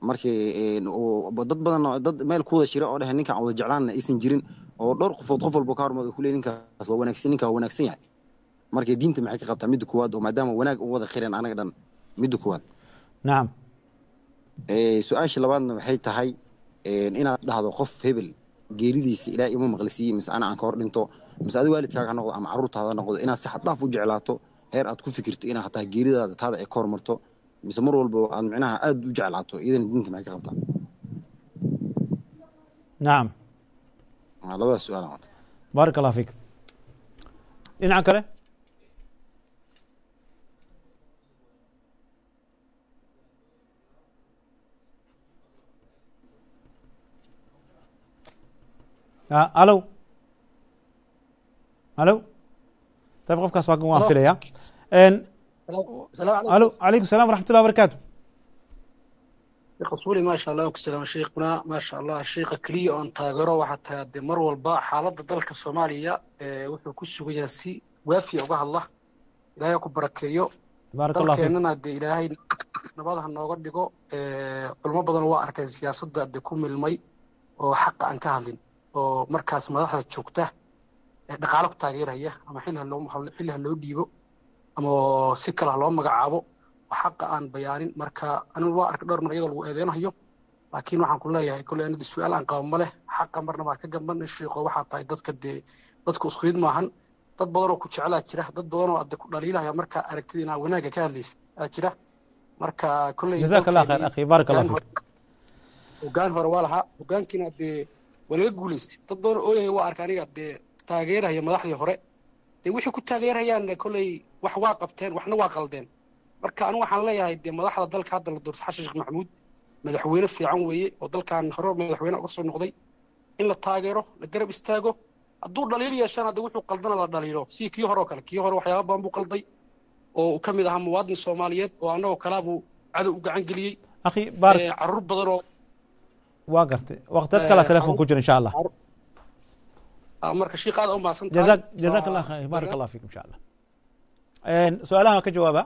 markii een, oo dad badan oo- dad meel ku wada jira oo dheh ninkaan wada jeclaanna aysan jirin oo dhowr qofood qof walba ka hormada kuley ninkaas waa wanaagsan ninkaa waa wanaagsan yahay marka diinta maxay ka qabtaa midda koowaad oo maadaama wanaag u wada khireen anaga dhan midda koowaad nacam Ee, su-aasha labaadna waxay tahay een, inaad dhahdo qof hebel geeridiisa ilaa ima maqlisiiye mise ana aan ka hor dhinto mise adi waalidkaaga ha noqdo ama carruurtaada ha noqdo inaad si xad dhaaf u jeclaato heer aad ku fikirto inaad hataa geeridaada taada ay ka hormarto mise mar walba aad micnaha aad u jeclaato iyadana diinta maxay ka qabtaa nacam Waa labadaas su-aal aan wata baarak allah fiik dhinaca kale Ah, alo alo طيب qofkaas waa waan Alo. filaya En, السلام عليكم alo calaykum السلام ورحمة الله وبركاته شيخ رسولي ما شاء الله وكسلام شيخنا ما شاء الله الشيخ كليا أن تاجره وحتى هدي مر والباء حالة ذلك الصومالية إيه، وحنا كسو جاسي وافي أوجه الله إلهي أكو بركيو بارك الله فيك dalkeenana dee ilaahay nabad ha nooga dhigo ee, culimo badan waa arkay siyaasadda de ku milmay oo xaqa aan ka hadlin oo markaas madaxda joogta ee dhaqaale ku taageeraya ama xil ha loo xil ha loo dhiibo ama si kale ha loo magacaabo oo xaqa aan bayaanin marka anigu waa arkay dhowr mar iyadoo lagu eedeynayo laakiin waxaan ku leeyahay kolley anida su-aal aan qabo ma leh xaqa marna baa ka gamban shiiqo waxaa tahay dadka dee dadku isku mid maahan dad badan oo ku jecelaa jira dad badan oo adde ku dhaliilaya marka aragtida inaa wanaagga ka hadlaysa aa jira marka kolley جزاك الله خير dalkeennii أخي بارك الله hoggaan فيك hore hoggaan hore waa lahaa hoggaankiina dee waa laga guulaystay dad badan oo ooyaya waa arka aniga dee taageeraya madaxdii hore dee wixii ku taageerayaan kolley wax waa qabteen waxna waa qaldeen marka anigu waxaan leeyahay dee madaxda dalka hadda la doorto xasan sheekh maxamuud madaxweyne fiican weeye oo dalkan hore madaxweyne uga soo noqday in la taageero la garab istaago hadduu dhaliil yeeshana de wuxuu qaldana la dhaliilo sidii kii hore oo kale kii hore waxyaaba badan buu qalday oo uu ka mid ahaa muwaadin soomaaliyeed oo annagoo kalaa buu cadow u gacan geliyey أخي بارك Ee, carruur badan oo waa gartay waqtiyad kale Eh, telefoon ku jira insha allah ah, marka shiiq aad u mahadsan tahay جزاك جزاك Waa- الله خير بارك الله فيك ان شاء الله ان سؤالها ka jawaaba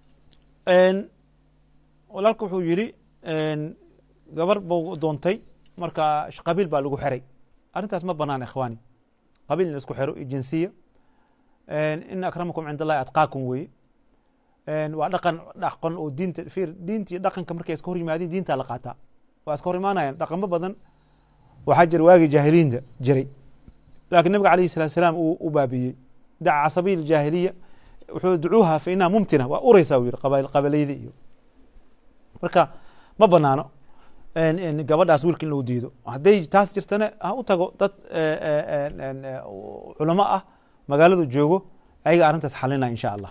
ان walaalka wuxuu yidhi n gabar buu doontay marka sh- qabiil baa lagu xiray arrintaas ma banaan ikhwaani qabiil in la isku xiro iyo jinsiya n in akramakum cind allahi atqaakum weeye n waa dhaqan dhaqan oo diinta fiir diinta iyo dhaqanka markay iska hor yimaadeen diintaa la qaataa waa iska hor imaanayaan dhaqamo badan waxaa jira waagii jaahiliinta jiray laakiin nabiga alayhi salatu salaam uu u baabiyey daca casabiya aljaahiliya wuxuu ducuuha fa inaha mumtina waa ureysaa uu yidhi qabail qabalayda iyo marka ma banaano in- in gabadhaas wiilka in lagu diido hadday taas jirtana ha u tago dad eh, eh, en- en, culamo ah magaaladu joogo ayaga arrintaas xalinaya insha allah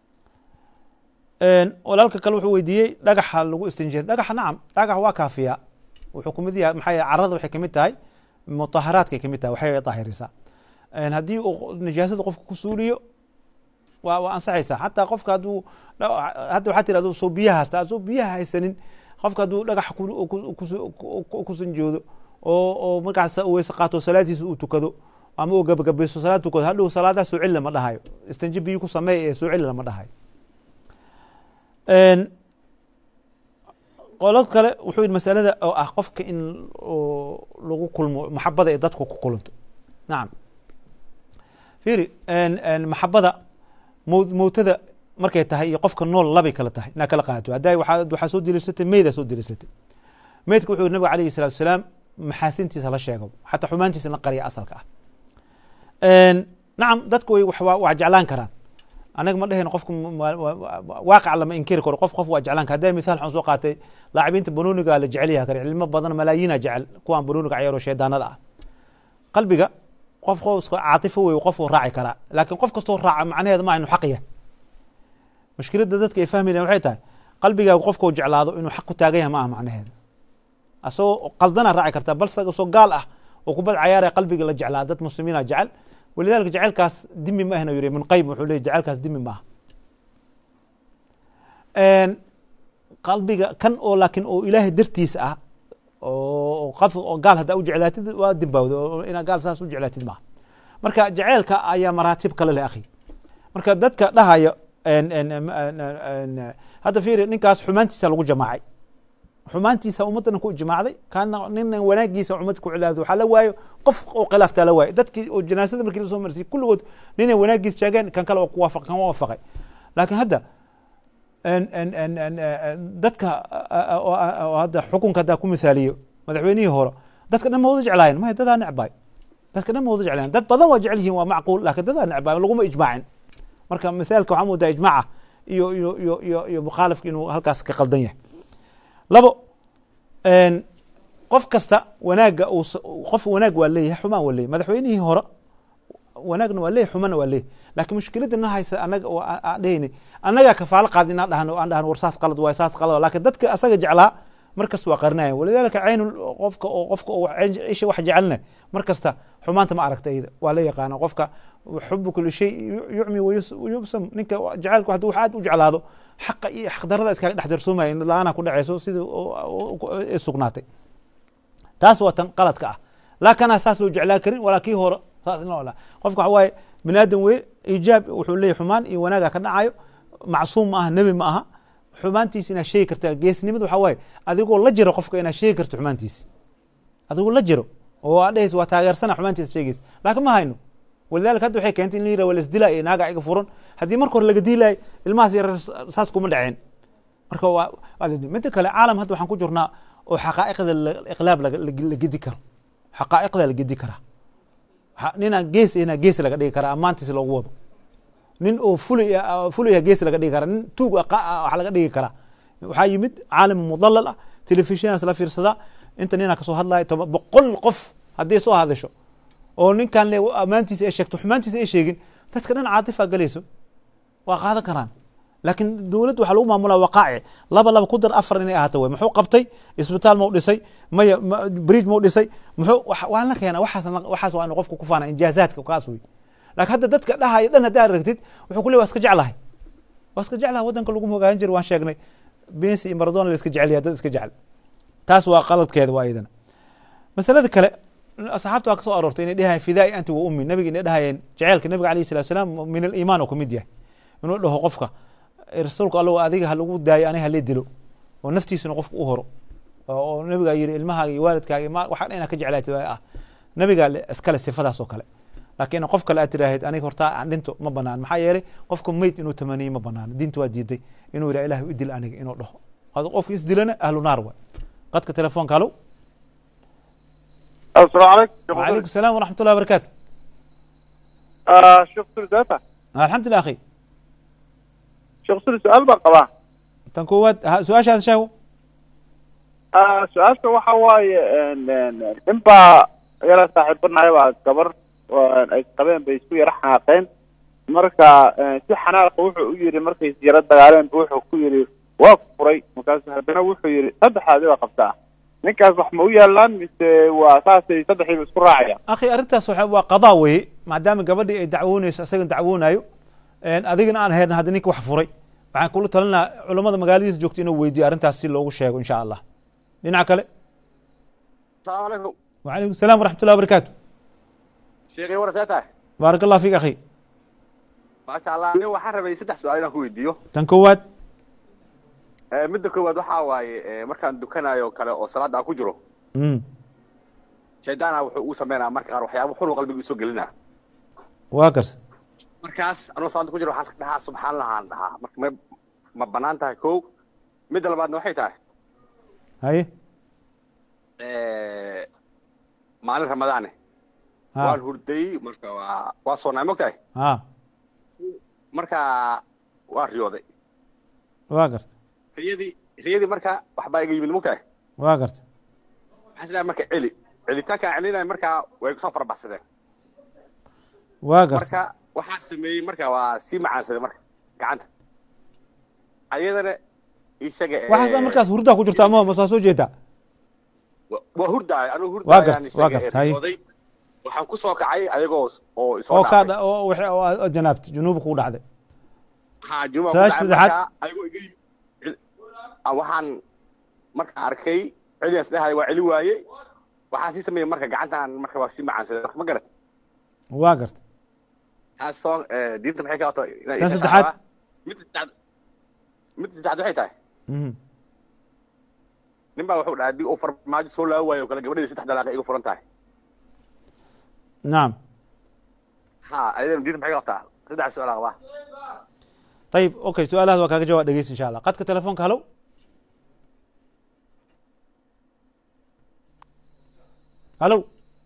En, walaalka kale wuxuu weydiiyey dhagaxa lagu istinjeer dhagaxa nacam dhagax waa kaafiya wuxuu kumid yahay maxaa yeele carada waxay kamid tahay mutaharaadkay kamid tahay waxay daahirisaa En, haddii uu nijaasada qofka ku suuliyo waa waa ansaxaysaa xataa qofka hadduu hadda waxaa tiri aduu soo biyaha haysta aduu biyaha haysanin qofka hadduu dhagax ku- ku- ku- ku- ku sanjoodo oo oo markaas uu weyse qaato salaadiisa uu tukado ama uu gabagabayso salaad tukado hadhow salaadaa soo celi lama dhahayo istanji biyo ku sameey ee soo celi lama dhahayo En, qolo kale wuxuu yidhi masalada oo ah qofka in oo lagu kulmo maxabada ee dadku ku kulanto nacam fiiri en- en maxabada mow- mowtada markay tahay iyo qofka nool labay kala tahay inaa kala qaadato hadday waxaa waxaa soo deliisatay meydaa soo deliisatay meydka wuxuu yidhi nabiga alayhi salatu wasalaam maxaasintiisa la sheego xataa xumaantiisa la qariya asalka ah En, nacam dadku way wax- waa waa jeclaan karaan anaga ma dhehayno qofku waaqac lama inkiri karo qof qof waa jeclaan kara hadday mithaal waxaan soo qaatay laacibiinta banooniga la jecel yahay kare cilmo badan malaayiina jecel kuwaan banooniga ciyaaro shaydaanada ah qalbiga qof qoska caatifo wey qof uu raaci karaa laakiin qof kastoo raaca macnaheeda ma inu xaq yahay mushkiladda dadka ay fahmi lahen waxay tahay qalbigaagu qofka uu jeclaado inuu xaq ku taagan yahay ma aha macnaheeda asagoo qaldana raaci kartaa balse asagoo gaal ah oo kubad cayaaraya qalbiga la jeclaa dad muslimiina jecel walidalika jaceylkaas dimi ma ahna yiri ibn qayim wuxuu leeyay jaceylkaas dimi maaha qalbiga kan oo laakiin oo ilaahay dartiisa ah oo qaf oo gaal haddaa u jeclaatid waa dimbawda oo inaa gaal saas u jeclaatid maaha marka jaceylka ayaa maraatib kale leh akhi marka dadka dhahaya hadda fiiri ninkaas xumaantiisa lagu jamaacay xumaantiisa ummaddana ku ijmaacday kaana nina wanaagiisa ummad ku cilaado waxaa la waayo qof oo khilaaftaa la waayo dadkii oo janaasada markii lasoo marsiyay kulligood ninay wanaagiis sheegeen kan kale oo ku waafaq kan waafaqay laakiin hadda en- en- en- en- en- dadka a- a- oo a- oo hadda xukunka haddaa ku misaaliyo madaxweynihii hore dadka dhan ma wada jeclaayeen maya dadaa necbaay dadka dhan ma wada jeclaayeen dad badan waa jecel yihiin waa macquul laakiin dadaa necbaay laguma ijmaacin marka misaalka waxaa moodaa ijmaaca iyo iyo iyo iyo iyo mukhaalifka inuu halkaas ka qaldan yahay labo en, qof kasta wanaagga uu s- qof wanaag waa leeyahay xumaan waa leeyahay madaxweynihii hore wanaagna waa leeyahay xumana waa leeyahay laakiin mushkiladda na haysa anaga oo aan- aan dhehayni annagaa kafaalo qaad inaan dhahno aan dhahno war saas qalad waay saas qalad waay. laakiin dadka asaga jeclaa markasta waa qarinayan walidaalika caynu qofka oo qofka oo wax- isha wax jecelna mar kasta xumaanta ma aragta iyada waa la yaqaana qofka xubu kuli shay yu- yucmi wayus- wayubsam ninka jacaylku hadduu wax aad u jeclaado xaqa iyo xaqdarada iskaga dhex darsoomaya in la-aana ku dhacayso sidii oo- oo- oo- ay sugnaatay taas waa tan qaladka ah laakana saas loo jeclaan karin walaa kii hore saas in loo olaa qofka waxa waaye bini aadam weye iijaab wuxuu leeyahy xumaan iyo wanaaga ka dhacayo macsuum ma aha nebi ma aha xumaantiisa inaad sheegi karta geesnimada waxa waaye adigoo la jiro qofka inaad sheegi karto xumaantiisa adigoo la jiro oo aad dhehaysa waa taageersana xumaantiisa sheegaysa laakiin ma hayno walidalika hadda waxay keentay in la yiraha waa laisdilaa iyo naaga iga furan haddii marka hore laga diilayo ilmahaas yarar saas kuma dhaceen marka waa waa la- midda kale caalam hadda waxaan ku jirnaa oo xaqaa'iqda la- iqlaab laga- la la gedi karo xaqaa'iqda la gedi karaa Waxa- ninaan gees inaa gees laga dhigi karaa ammaantiisa loogu wado nin oo fulay ah- fulaya gees laga dhigi karaa nin tuug ah qa- ah wax laga dhigi karaa waxaa yimid caalam mudallal ah telefishinas la fiirsadaa inta ninaa kasoo hadlaya toba boqol qof haddii soo hadasho oo ninkan le ammaantiisa ay sheegto xumaantiisa ay sheegin dadka dhan caatifaa galayso waa qaadan karaan laakiin dowladda waxaa lagu maamulaa waqaaci laba laba ku dar afar inay ahaato wey muxuu qabtay isbitaal mau dhisay maya ma- bridge mau dhisay muxuu wax- waa la keena waxaas waxaas waa inu qofku ku faana injaazaadka kaas wey laakiin hadda dadka dhahaya dhan haddii aad aragtid wuxuu ku leey waa iska jeclahay waa iska jeclahay waddanka lagu hogaamin jiray waan sheegnay bensi iyo maradona la iska jecel yahay dad iska jecel taas waa qaladkeeda waa iyadana masalada kale asxaabta waa ka soo aroortay inay dhahayeen fidaai anti wa ummi nabiga inay dhahayeen jaceylka nabiga alayhi salatu salaam min aliimaan oo kamid yahay inuu dhaho qofka rasuulka allow adiga ha lagu daayo aniga halee dilo oo naftiisuna qofka u horo oo oo nabigaa yiri ilmahaaga iyo waalidkaaga iyo ma- waxaa dhan inaad ka jeclaatid waa ah nabigaa le- iskale sifadaas oo kale laakiin qof kale aad tiraahid aniga hortaa aan dhinto ma banaan maxaa yeelay qofka meyd inuu tamaniyo ma banaano diinta waa diiday inuu yidhaha ilahi u dil aniga inuu dhaho adu qofka isdilana ahlu naar waay qadka telefoonka halow السلام عليكم وعليكم السلام ورحمة الله وبركاته آه شيخ سوري ذاته الحمد لله أخي شيخ سوري سؤال بقى قباه تنكوات ها- سؤال هذا شاو آه سؤالك waxa waaye nin baa yara saaxiibanahay baa gabar oo ay qabeen bay isku yara xanaaqeen marka eh, si xanaaqa wuxuu u yidhi markay is yara dagaaleen buu wuxuu ku yidhi waa ku furay markaasu haddana wuxuu yidhi saddexaadi baa qabtaa ninkaas wax ma u yaalaan mise waa saasay saddexdiiba isku raacayaan أخي أرنتاس waxa- waa qadaa weye maadaama gabadhii ay dacwoonayso isagan dacwoonayo een, adigana aan ahayn hadda ninka wax furay waxaan kula talinaa culammada magaaladiisa joogta inuu weydiyo arrintaas si loogu sheego insha allah dhinaca kale السلام عليكم وعليكم السلام ورحمة الله وبركاته شيخي ورثته بارك الله فيك أخي ما شاء الله aniga waxaan rabay saddex su-aal inaan ku weydiiyo tan koowaad Eh, midda koowaad waxaa waaye eh, markaan dukanayo kale oo salaada aan ku jiro Mm, shaydaana wuxuu uu sameynaa marka qaar waxyaabo xun oo qalbiga usoo gelinaa waa garsa markaas anuu salaada ku jiro waxaan iska dhahaa subxaan allah aan dhahaa marka ma ma banaan tahay kow midda labaadna waxay tahay haye eh, maalin ramadaane ha waan hurdayey marka waa waa soonaa mogtahay ha marka waan riyooday waa garta riyadii riyadii marka waxbaa iga yimid mogtahay waa garta waxaan isleeyahay marka celi celitaankaan celinaya markaa way kusoo farabaxsadeen waa garta marka waxaa sameeyey marka waa sii macaansaday marka gacanta ayadana ishaga waxaas markaas hurdaa ku jirta ama masaa soo jeedaa waa hurdaay anuu Waa hurdaayaan gart- waa gart, haye. waxaan ku soo kacay ayagoo oo isoo oo kaa dhaafay dha- oo wixii- oo aad janaabta junuuba kugu dhacday haa juma Su-aasha saddexaad. ayagoo iga yimid cel- ah, waxaan marka arkay celiyaas dhahay waa celi waaye waxaan sii sameeyey marka gacantaan marka waa sii macaansaday marka ma garat waa garta taas soo eh, diinta maxay ka wato inay Tan isha saddexaad. dhacdaa. midda saddexaad midda saddexaad waxay tahay Mhm. nin baa wuxuu dhahay haddii uu farmaajo soo laabi waayo oo kale gabadheeda saddex dalaaqa iga furan tahay nacam ha ayadana diinta maxay ka qabtaa saddex su-aal qabaa ayib okay su-aalahaas waa kaaga jawaab dhegeysa insha allah qadka telefoonka halow halow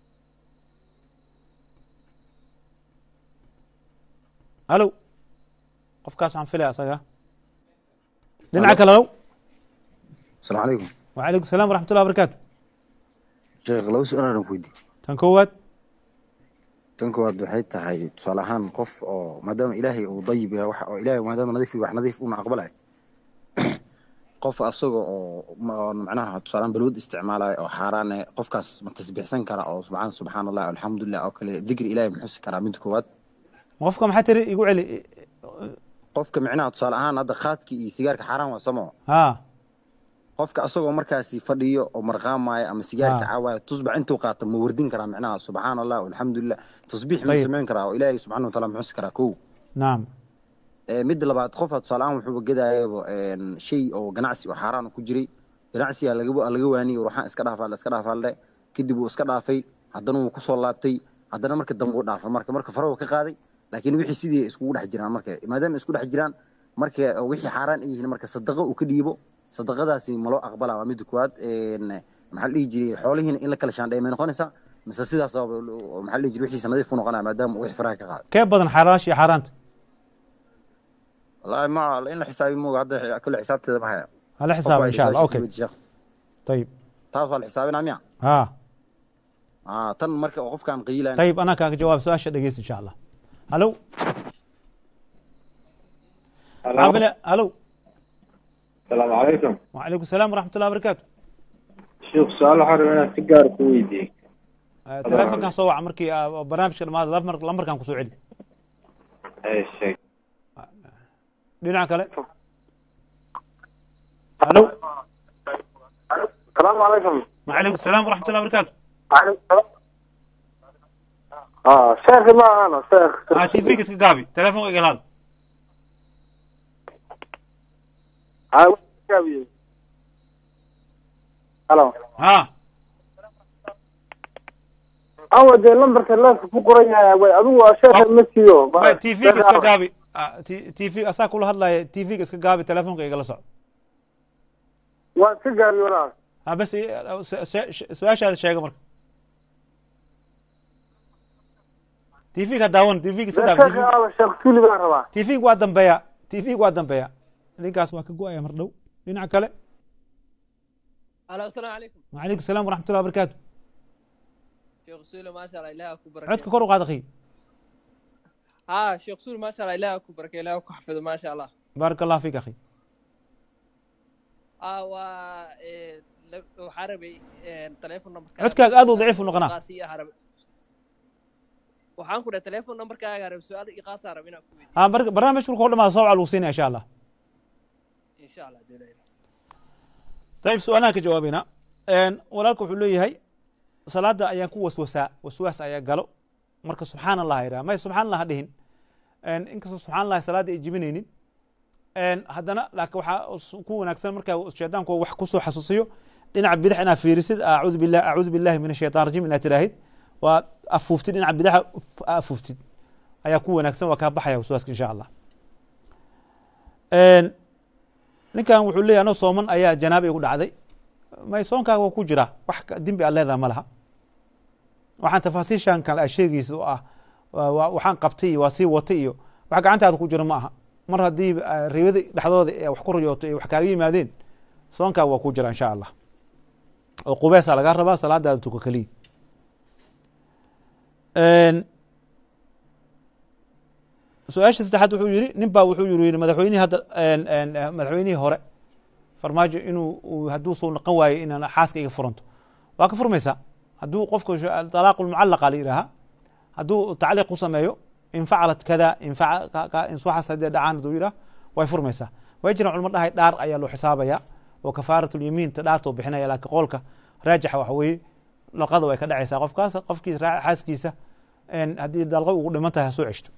halow qofkaas waxaan filaya asaga dhinaca kale halow asalaamu calaykum wacalaykum salam waraxmat ullah barakaatu sheekh laba su-aal aan ku weydiiyey tan koowaad tan koowaad waxay tahay tusaale ahaan qof oo maadaama ilaahay uu dayib yahay wax oo ilaahay maadaama nadiif yahay wax nadiif una aqbalay qof asaga oo ma- oo macnaha tusaalaan balwad isticmaalayo oo xaaraan eh qofkaas ma tasbiixsan kara oo subxaan subxaan allah alxamdulilah oo kale dikri ilaahay ma xusi karaa mid koowaad qofka maxaa tiri igu celi qofka micnaha tusaale ahaan hadda khaadki iyo sigaarka xaaraan waa samo ha qofka asagoo markaasi fadhiyo oo marqaamaayo ama sigaarka Ah. caawayo tusbax intuu qaato ma wardin karaa micnaha subxaan allah alxamdulilah tasbiix ma Ayib. samayn karaa oo ilaahay subxaana wataala ma xusi karaa kow nacam Ee, midda labaad qofa tusaale ahaan wuxuuba gadayaba een, shay oo ganacsi oo xaaraan ku jiray ganacsiga laga laga waaniyey ruuxaan iska dhaafaa iska dhaafaalde kadib wuu iska dhaafay haddana wuu kusoo laabtay haddana marka dambe uu dhaafay marka marka farahu ka qaaday laakiin wixii sidii iskugu dhex jiraan marka maadaama isku dhex jiraan marka wixii xaaraan ay yihiin marka sadaqo uu ka dhiibo sadaqadaasi ma loo aqbalaa waa midda koowaad een, maxaa la dhihi jiray xoolihiina in la kala shaandheey may noqonaysaa mise sidaas oo maxaa la dhihi jiray wixiisa nadiif u noqonaya maadaama uu wixii faraha ka qaaday kee badan xaaraash iyo xaaraanta والله ما in la xisaabi mooga hadda kule xisaabteeda ma haya hala xisaaba insha allah okay ayib taas waa la xisaabinaa miya ha ah tan marka oo qofkaan qiilayn ayib anaa kaaga jawaab su-aasha dhegeysa insha allah halow waxaan filaya halow asalaamu calaykum wacalaykum salaam waraxmat ullah barakaatu sheekh su-aal waxaan rabaa inaan si gaar ku weydiiyey telefonkan soo waca markii ah, barnaamijka dhamaada lamar lambarkan kusoo celi ee sheeg dhinaca kale halow asalaamu calaykum wacalaykum salaam waraxmat ullah barakaatu ah sheekhi ma ahana sheekh ha t v-ga iska gaabi telefonka igala hadl Ah, gaabiyey. halo ha awa dee lambarka leefka ku qoran yahay way adigu waa sheekha ma siiyo t v-ga iska gaabi Ah, t t v asaa kula hadlaya t v-ga iska gaabi telefonka igala soco waa iska gaabiyo walaal ha bas i- su- su- su-aashaada sheega marka t v-ga daawan t v-ga iska daabi sheekha aaba sheekh tuli baan rabaa t v-ga waa dambeeya t v-ga waa dambeeya ninkaas waa ka go-aya mar dhow dhinaca kale alo asalaamu calaykum wacalaykum salaam waraxmat ullah barakaatu sheekh suule maasha allah ilaah ku codka barakeeyo kor u qaad akhi ha sheekh suule maasha allah ilaah ku barakeeyo ilaah ku xafido maasha allah baaraka allah fiik akhi ah waa eh, la- waxaa rabay telephone numberka codkaaga aad u daciif u noqonaa waxaan ku dhahay telephone numberkaaga rabay su-aal iqaasaa rabay inaan ku weydiiyo ha bar- barnaamijka markuu dhamaado soo waca lagu siinaya insha allah insha allah dee ilaah طيب su-aalahan ka jawaabayna walaalka wuxuu leeyahay salaada ayaan ku waswasaa waswaas ayaa galo marka subxaan allah idhaha may subxaan allah ha dhihin inkastoo subxaan allah salaada ay jibinaynin haddana laakiin waxaa ku wanaagsan markaa shaydaanku wax kusoo xasuusiyo dhinaca bidix inaad fiirisid acuudu billah acuudu billahi min ashaytaan rajim inaad tiraahid waa afuuftid dhinaca bidaxa afuuftid ayaa ku wanaagsan waa kaa baxaya waswaaska insha allah ninkan wuxuu leeyahy anoo sooman ayaa janaaba igu dhacday may soonkaaga waa ku jira wax dembi aad leedaha ma laha waxaan tafaasiishan kale a sheegaysa oo ah waxaan qabtay iyo waa sii watay iyo wax gacantaada ku jira ma aha mar haddii ribada dhexdooda ee wax ku riyooto ee wax kaaga yimaadeen soonkaaga waa ku jira insha allah oo qubeesa lagaa rabaa salaadaada tuka keliya su-aasha saddexaad wuxuu yihi nin baa wuxuu yiri madaxweynihii hadda madaxweynihii hore farmaajo inuu hadduu soo noqon waayo inaan xaaska iga furanto waa ka furmaysaa hadduu qofka talaaqu lmucallaqa la yidhaaha hadduu tacliiq ku sameeyo in facalat kada insuxas haddee dhacaan hadduu yidhaha way furmaysaa way jiraan culmo dhahay dhaar ayaa loo xisaabaya oo kafaarat lyamiinta dhaartoo bixinaya laakiin qowlka raajixa waxa weeye dalqada way ka dhacaysaa qofkaas qofkiis xaaskiisa haddii dalqa ugu dhiman tahay ha soo ceshto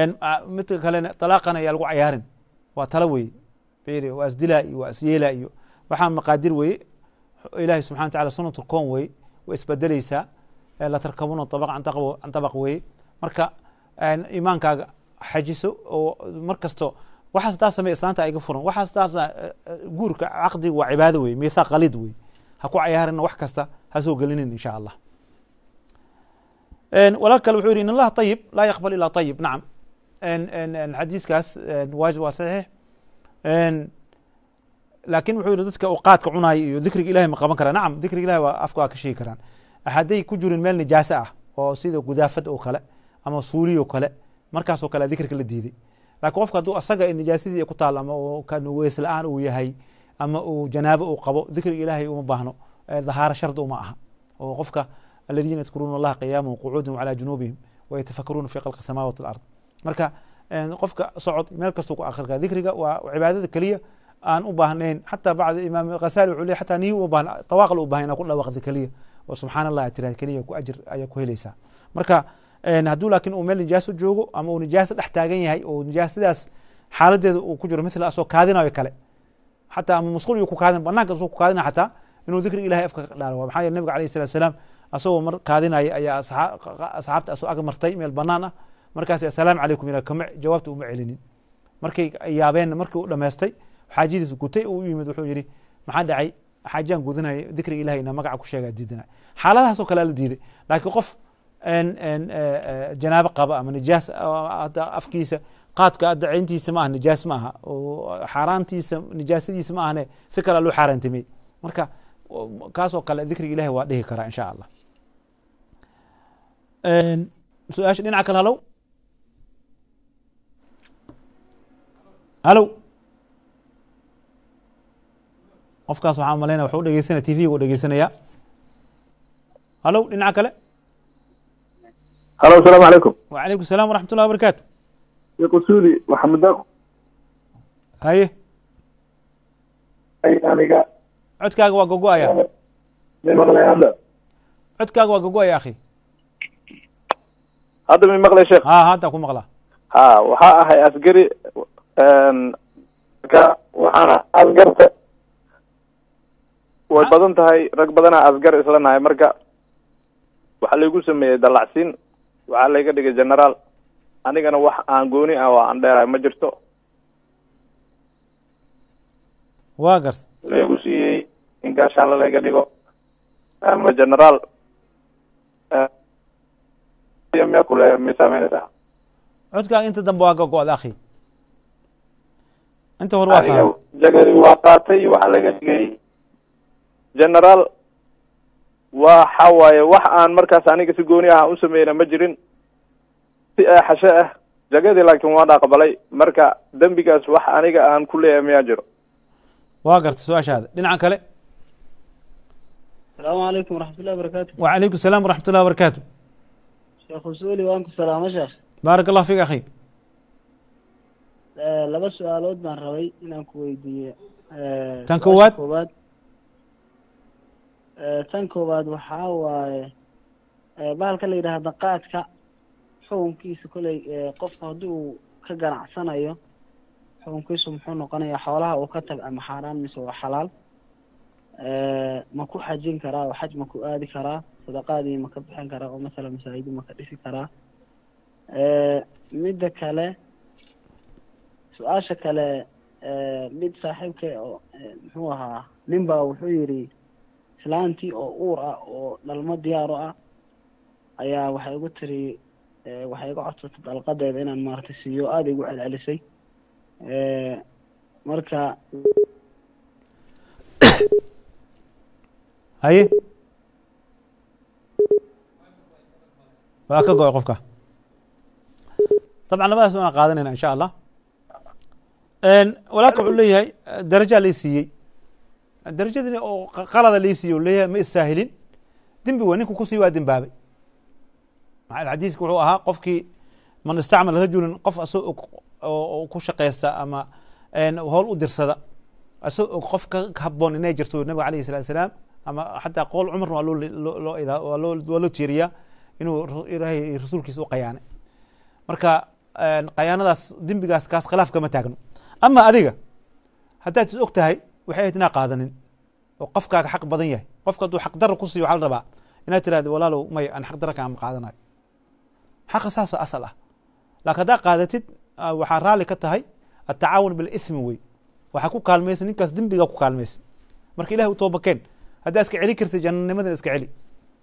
midka kalena talaaqan ayaa lagu cayaarin waa talo weye firi waa isdilaa iyo waa isyeelaa iyo waxaa maqaadir weye ilaahay subxana wa tacala sunatu koon weye way isbedeleysaa la tarkabuna abaq can tabaq weye marka iimaankaaga xajiso oo mar kasto waxaas taa samey islaanta iga furan waxaas taasa guurka caqdiga waa cibaado wey miisaaq qalid wey ha ku cayaarina wax kasta ha soo gelinin insha allah walaal kale wuxuu yihi in allaha ayib laa yaqbal ilaa ayib nacam xadiiskaas waajib waa saxiix laakin wuxuu yihi dadka qaadka cunaaya iyo dikriga ilahay ma qaban karaa nacam dikriga ilahay waa afka waa ka sheegi karaan hadday ku jirin meel nijaase ah oo sida gudaafad oo kale ama suuli oo kale markaasoo kale dikrika la diiday lakin qofka hadduu asaga nijaasadii ku taal ama weys la-aan uu yahay ama uu janaabo uu qabo dikriga ilahay uma baahno dahaaro shardi uma aha oo qofka aladiina yadkuruuna allaha qiyaama qucuudan wcalaa junuubihim wayatafakaruuna fi khalqi samawati alard marka qofka socod meel kastuu ku akri kara dikriga waa cibaadada keliya aan u baahnayn xataa bacd imaam khasali wuxuu ley xataa niyi uma baahna tawaaql u bahan inaa ku dhawaqda keliya oo subxaan allah tiraad keliya ku ajir ayaa ku helaysaa marka hadduu laakin uu meel nijaaso joogo ama uu nijaaso dhex taagan yahay oo nijaasadaas xaaladeeda uu ku jiro mithla asoo kaadinayo kale xataa ama musqul yu ku kaadin banaanka asoo ku kaadina xataa inuu dikriga ilahay afka ka dhaaro maxaa yeele nabiga alayh salatu salaam asagoo mar kaadinaya ayaa asxaabta asoo ag martay meel banaan ah markaas assalaamu calaykum ila kama jawaabta uma celinin markay yaabeenna markii u dhamaystay xaajadiis gutay u yimid wuxuu yihi maxaa dhacay xaajaan gudinaya dikriga ilahay ina magaca ku sheegaa diidana xaaladahaasoo kale la diiday laakiin qof janaabo qaba ama nijaas afkiisa qaadka dacayntiisa ma aha nijaas ma aha xaaraantiisa nijaasadiisa ma ahne si kale loo xaaraantimey marka kaasoo kale dikriga ilahay waa dhihi karaa insha allah su-aasha dhinaca kale halow halow qofkaas waxaan malaynaya waxu dhegeysanaya t v gu dhegeysanaya halow dhinaca kale halo asalaamu calaykum wacalaykum salam waraxmat ullahi wabarakatu sheekh usuli maxamed daaqo haye aniga codkaaga waa gogo-aya may maqlay hadda codkaaga waa gogo-aya akhi hadda may maqlay sheekh ha hadda ku maqlaa ha waxaa ahay asgari ka waxaana asgarta way badan tahay rag badanaa asgar isla nahay marka waxaa laygu sameeyey dallacsiin waxaa layga dhigay generaal anigana wax aan gooni ah oo aan dheerahay ma jirto waa garta laygu siiyey in gaashaalla layga dhigo ama generaal miyaa kule may saameynaysaa codkaaga inta dambe waa gogo-da akhi inta hore waa fahmay jagari waa qaatay waxaa laga dhigay generaal waxa waaye wax aan markaas aniga si gooni ah u sameyna ma jirin si xashe ah jagadii laakiin waan aqbalay marka dembigaas wax aniga aan ku leeyahay miyaa jiro waa garta su-aashaada dhinaca kale asalaamu calaykum waraxmatullahi wabarakaatu wacalaykum salaam waraxmat ullahi wabarakaatu sheekh usuli waan ku salaamo sheekh baarak allah fik akhi laba su-aalood baan rabay inaan ku weydiiyo tan koowaad koowaad tan koowaad waxaa waaye bahalka la yidhaahda qaadka xukunkiisa koley qofka haddii uu ka ganacsanayo xukunkiisu muxuu noqonayaa xoolaha uu ka tag ama xaaraan mise waa xalaal ma ku xajin karaa oo xaj ma ku aadi karaa sadaqaadii ma ka bixin karaa oo masala masaajidi ma ka dhisi karaa midda kale su-aasha kale mid saaxiibka oo muxuu ahaa nin baa wuxuu yidhi islaantii oo uur ah oo dhalmo diyaaro ah ayaa waxay igu tiri waxay iga codsatay dalqadeeda inaan maaragtay siiyo aada igu celcelisay marka haye waa ka go-ay qofka dabcan labadaas waana qaadanayna insha allah walaalka wuxuu leeyahay darajaa lai siiyey darajadii oo qalada lai siiyey u leeyahay ma istaahilin dembi wa ninku kusii waa dembaabay xadiiska wuxuu ahaa qofkii man istacmal rajulin qof asoo og oo ku shaqaysta ama howl u dirsada asoo og qof ka haboon inay jirto nabiga alayh salatu salaam ama xataa qool cumarna waa loo waa loo tiiriyaa inuu ilaahay rasuulkiisa u qayaanay marka qayaanadaas dembigaas kaas khilaaf kama taagno ama adiga haddaad is og tahay waxay ahayd inaa qaadanin oo qofkaaga xaq badan yahay qofka hadduu xaq dara ku siiyo waxaa la rabaa inaad tirahdo walaalow may aan xaq dara kaama qaadanayo xaqa saasa asal ah laakiin haddaa qaadatid ah, waxaa raalli ka tahay atacaawun bilithmi wey waxaa ku kaalmaysa ninkaas dembigaa ku kaalmaysa marka ilahi u toobakeen haddaa iska celi kartid jannanimadan iska celi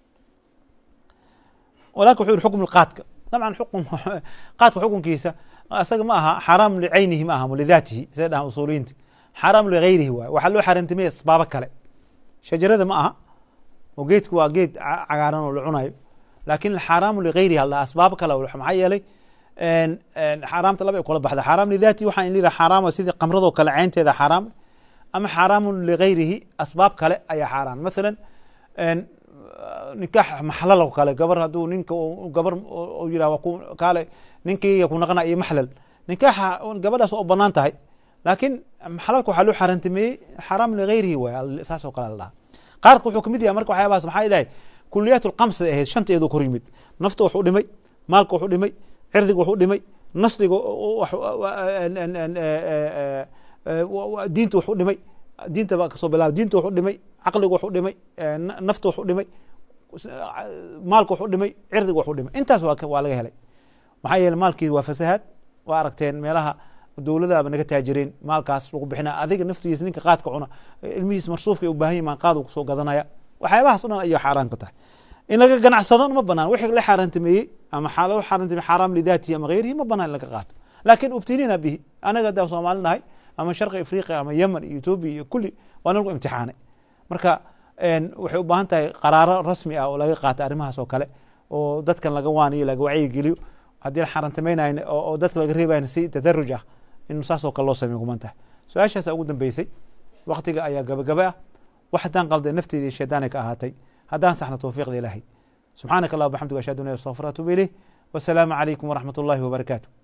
walaalka wuxuu yihi xukm qaadka dabcan xukm qaadka xukunkiisa asaga ma aha xaraam licaynihi ma aha lidaatihi say dhahan usuuliyiinta xaraam ligayrihi waay waxaa loo xaaraantimaya asbaabo kale shajarada ma aha oo geedku waa geed ca- cagaaran oo la cunayo laakin xaaraamu ligayrihi alla asbaabo kale oo maxaa yeelay en- en xaaraamta laba ay kula baxda xaaraam lidaatihi waxaa in liraa xaaraama sidii qamradoo kale caynteeda xaaraam ama xaaraamun ligayrihi asbaab kale ayaa xaaraan masalan en nikaax maxlal oo kale gabar hadduu ninka uu- gabar u yirah waa ku kaale ninkii ku naqna iyo maxlal nikaaxa gabadhaas oo banaan tahay laakiin maxlalka waxaa loo xaaraantimeeyey xaraam ligayrihi waay al- saas oo kale la dhaha qaarka wuxuu kamid yahay marka waxyaabahaas maxaa ilahay kuliyaat lqamsa ahayd shanteedu kor yimid nafta wuxuu dhimay maalka wuxuu dhimay cirdiga wuxuu dhimay nasriga wax- en- en- en- eh, eh, eh, wa- wa- diinta wuxuu dhimay diinta baa kasoo bilaaba diinta wuxuu dhimay caqliga wuxuu dhimay eh, na- nafta wuxuu dhimay maalka wuxuu dhimay cirdiga wuxuu dhimay intaas waa ka- waa laga helay maxaa yeele maalkii waa fasahaad waa aragteen meelaha dowladaaba naga taajireen maalkaas lagu bixina adiga naftigiisa ninka qaadka cuna ilmihiis marsuufka ay u baahan yimaan qaad uu kusoo gadanaya waxyaabahaas o dhan ayay xaaraan ka tahay in laga ganacsado ma banaan wixii la xaaraantimeeyey ama xa- loo xaaraantimeeyey xaaraam lidaatihi ama gayrihi ma banaan in laga qaato laakin ubtiliina bihi anaga haddaan soomaali nahay ama sharqi afriqiya ama yemen iyo etoobiya iyo kulli waa nalagu imtixaanay marka en, waxay u baahan tahay qaraaro rasmi ah oo laga qaato arrimahaas oo kale oo dadkan laga waaniyo laga wacyigeliyo haddii la xaaraantimaynayn oo oo dadka laga reebayn si tadaruj ah in saas oo kale loo sameyo kuman tahay su-aashaasa ugu dambeysay waktiga ayaa gabagaba ah wax haddaan qalday nafteeda iyo shaydaanay ka ahaatay haddaan saxna towfiiqda ilaahay subxaanaka allah bxamdiga ashhadu an la ilaha illa anta astaghfiruka wa atuubu ilayh wasalaamu calaykum waraxmat ullahi wabarakaatu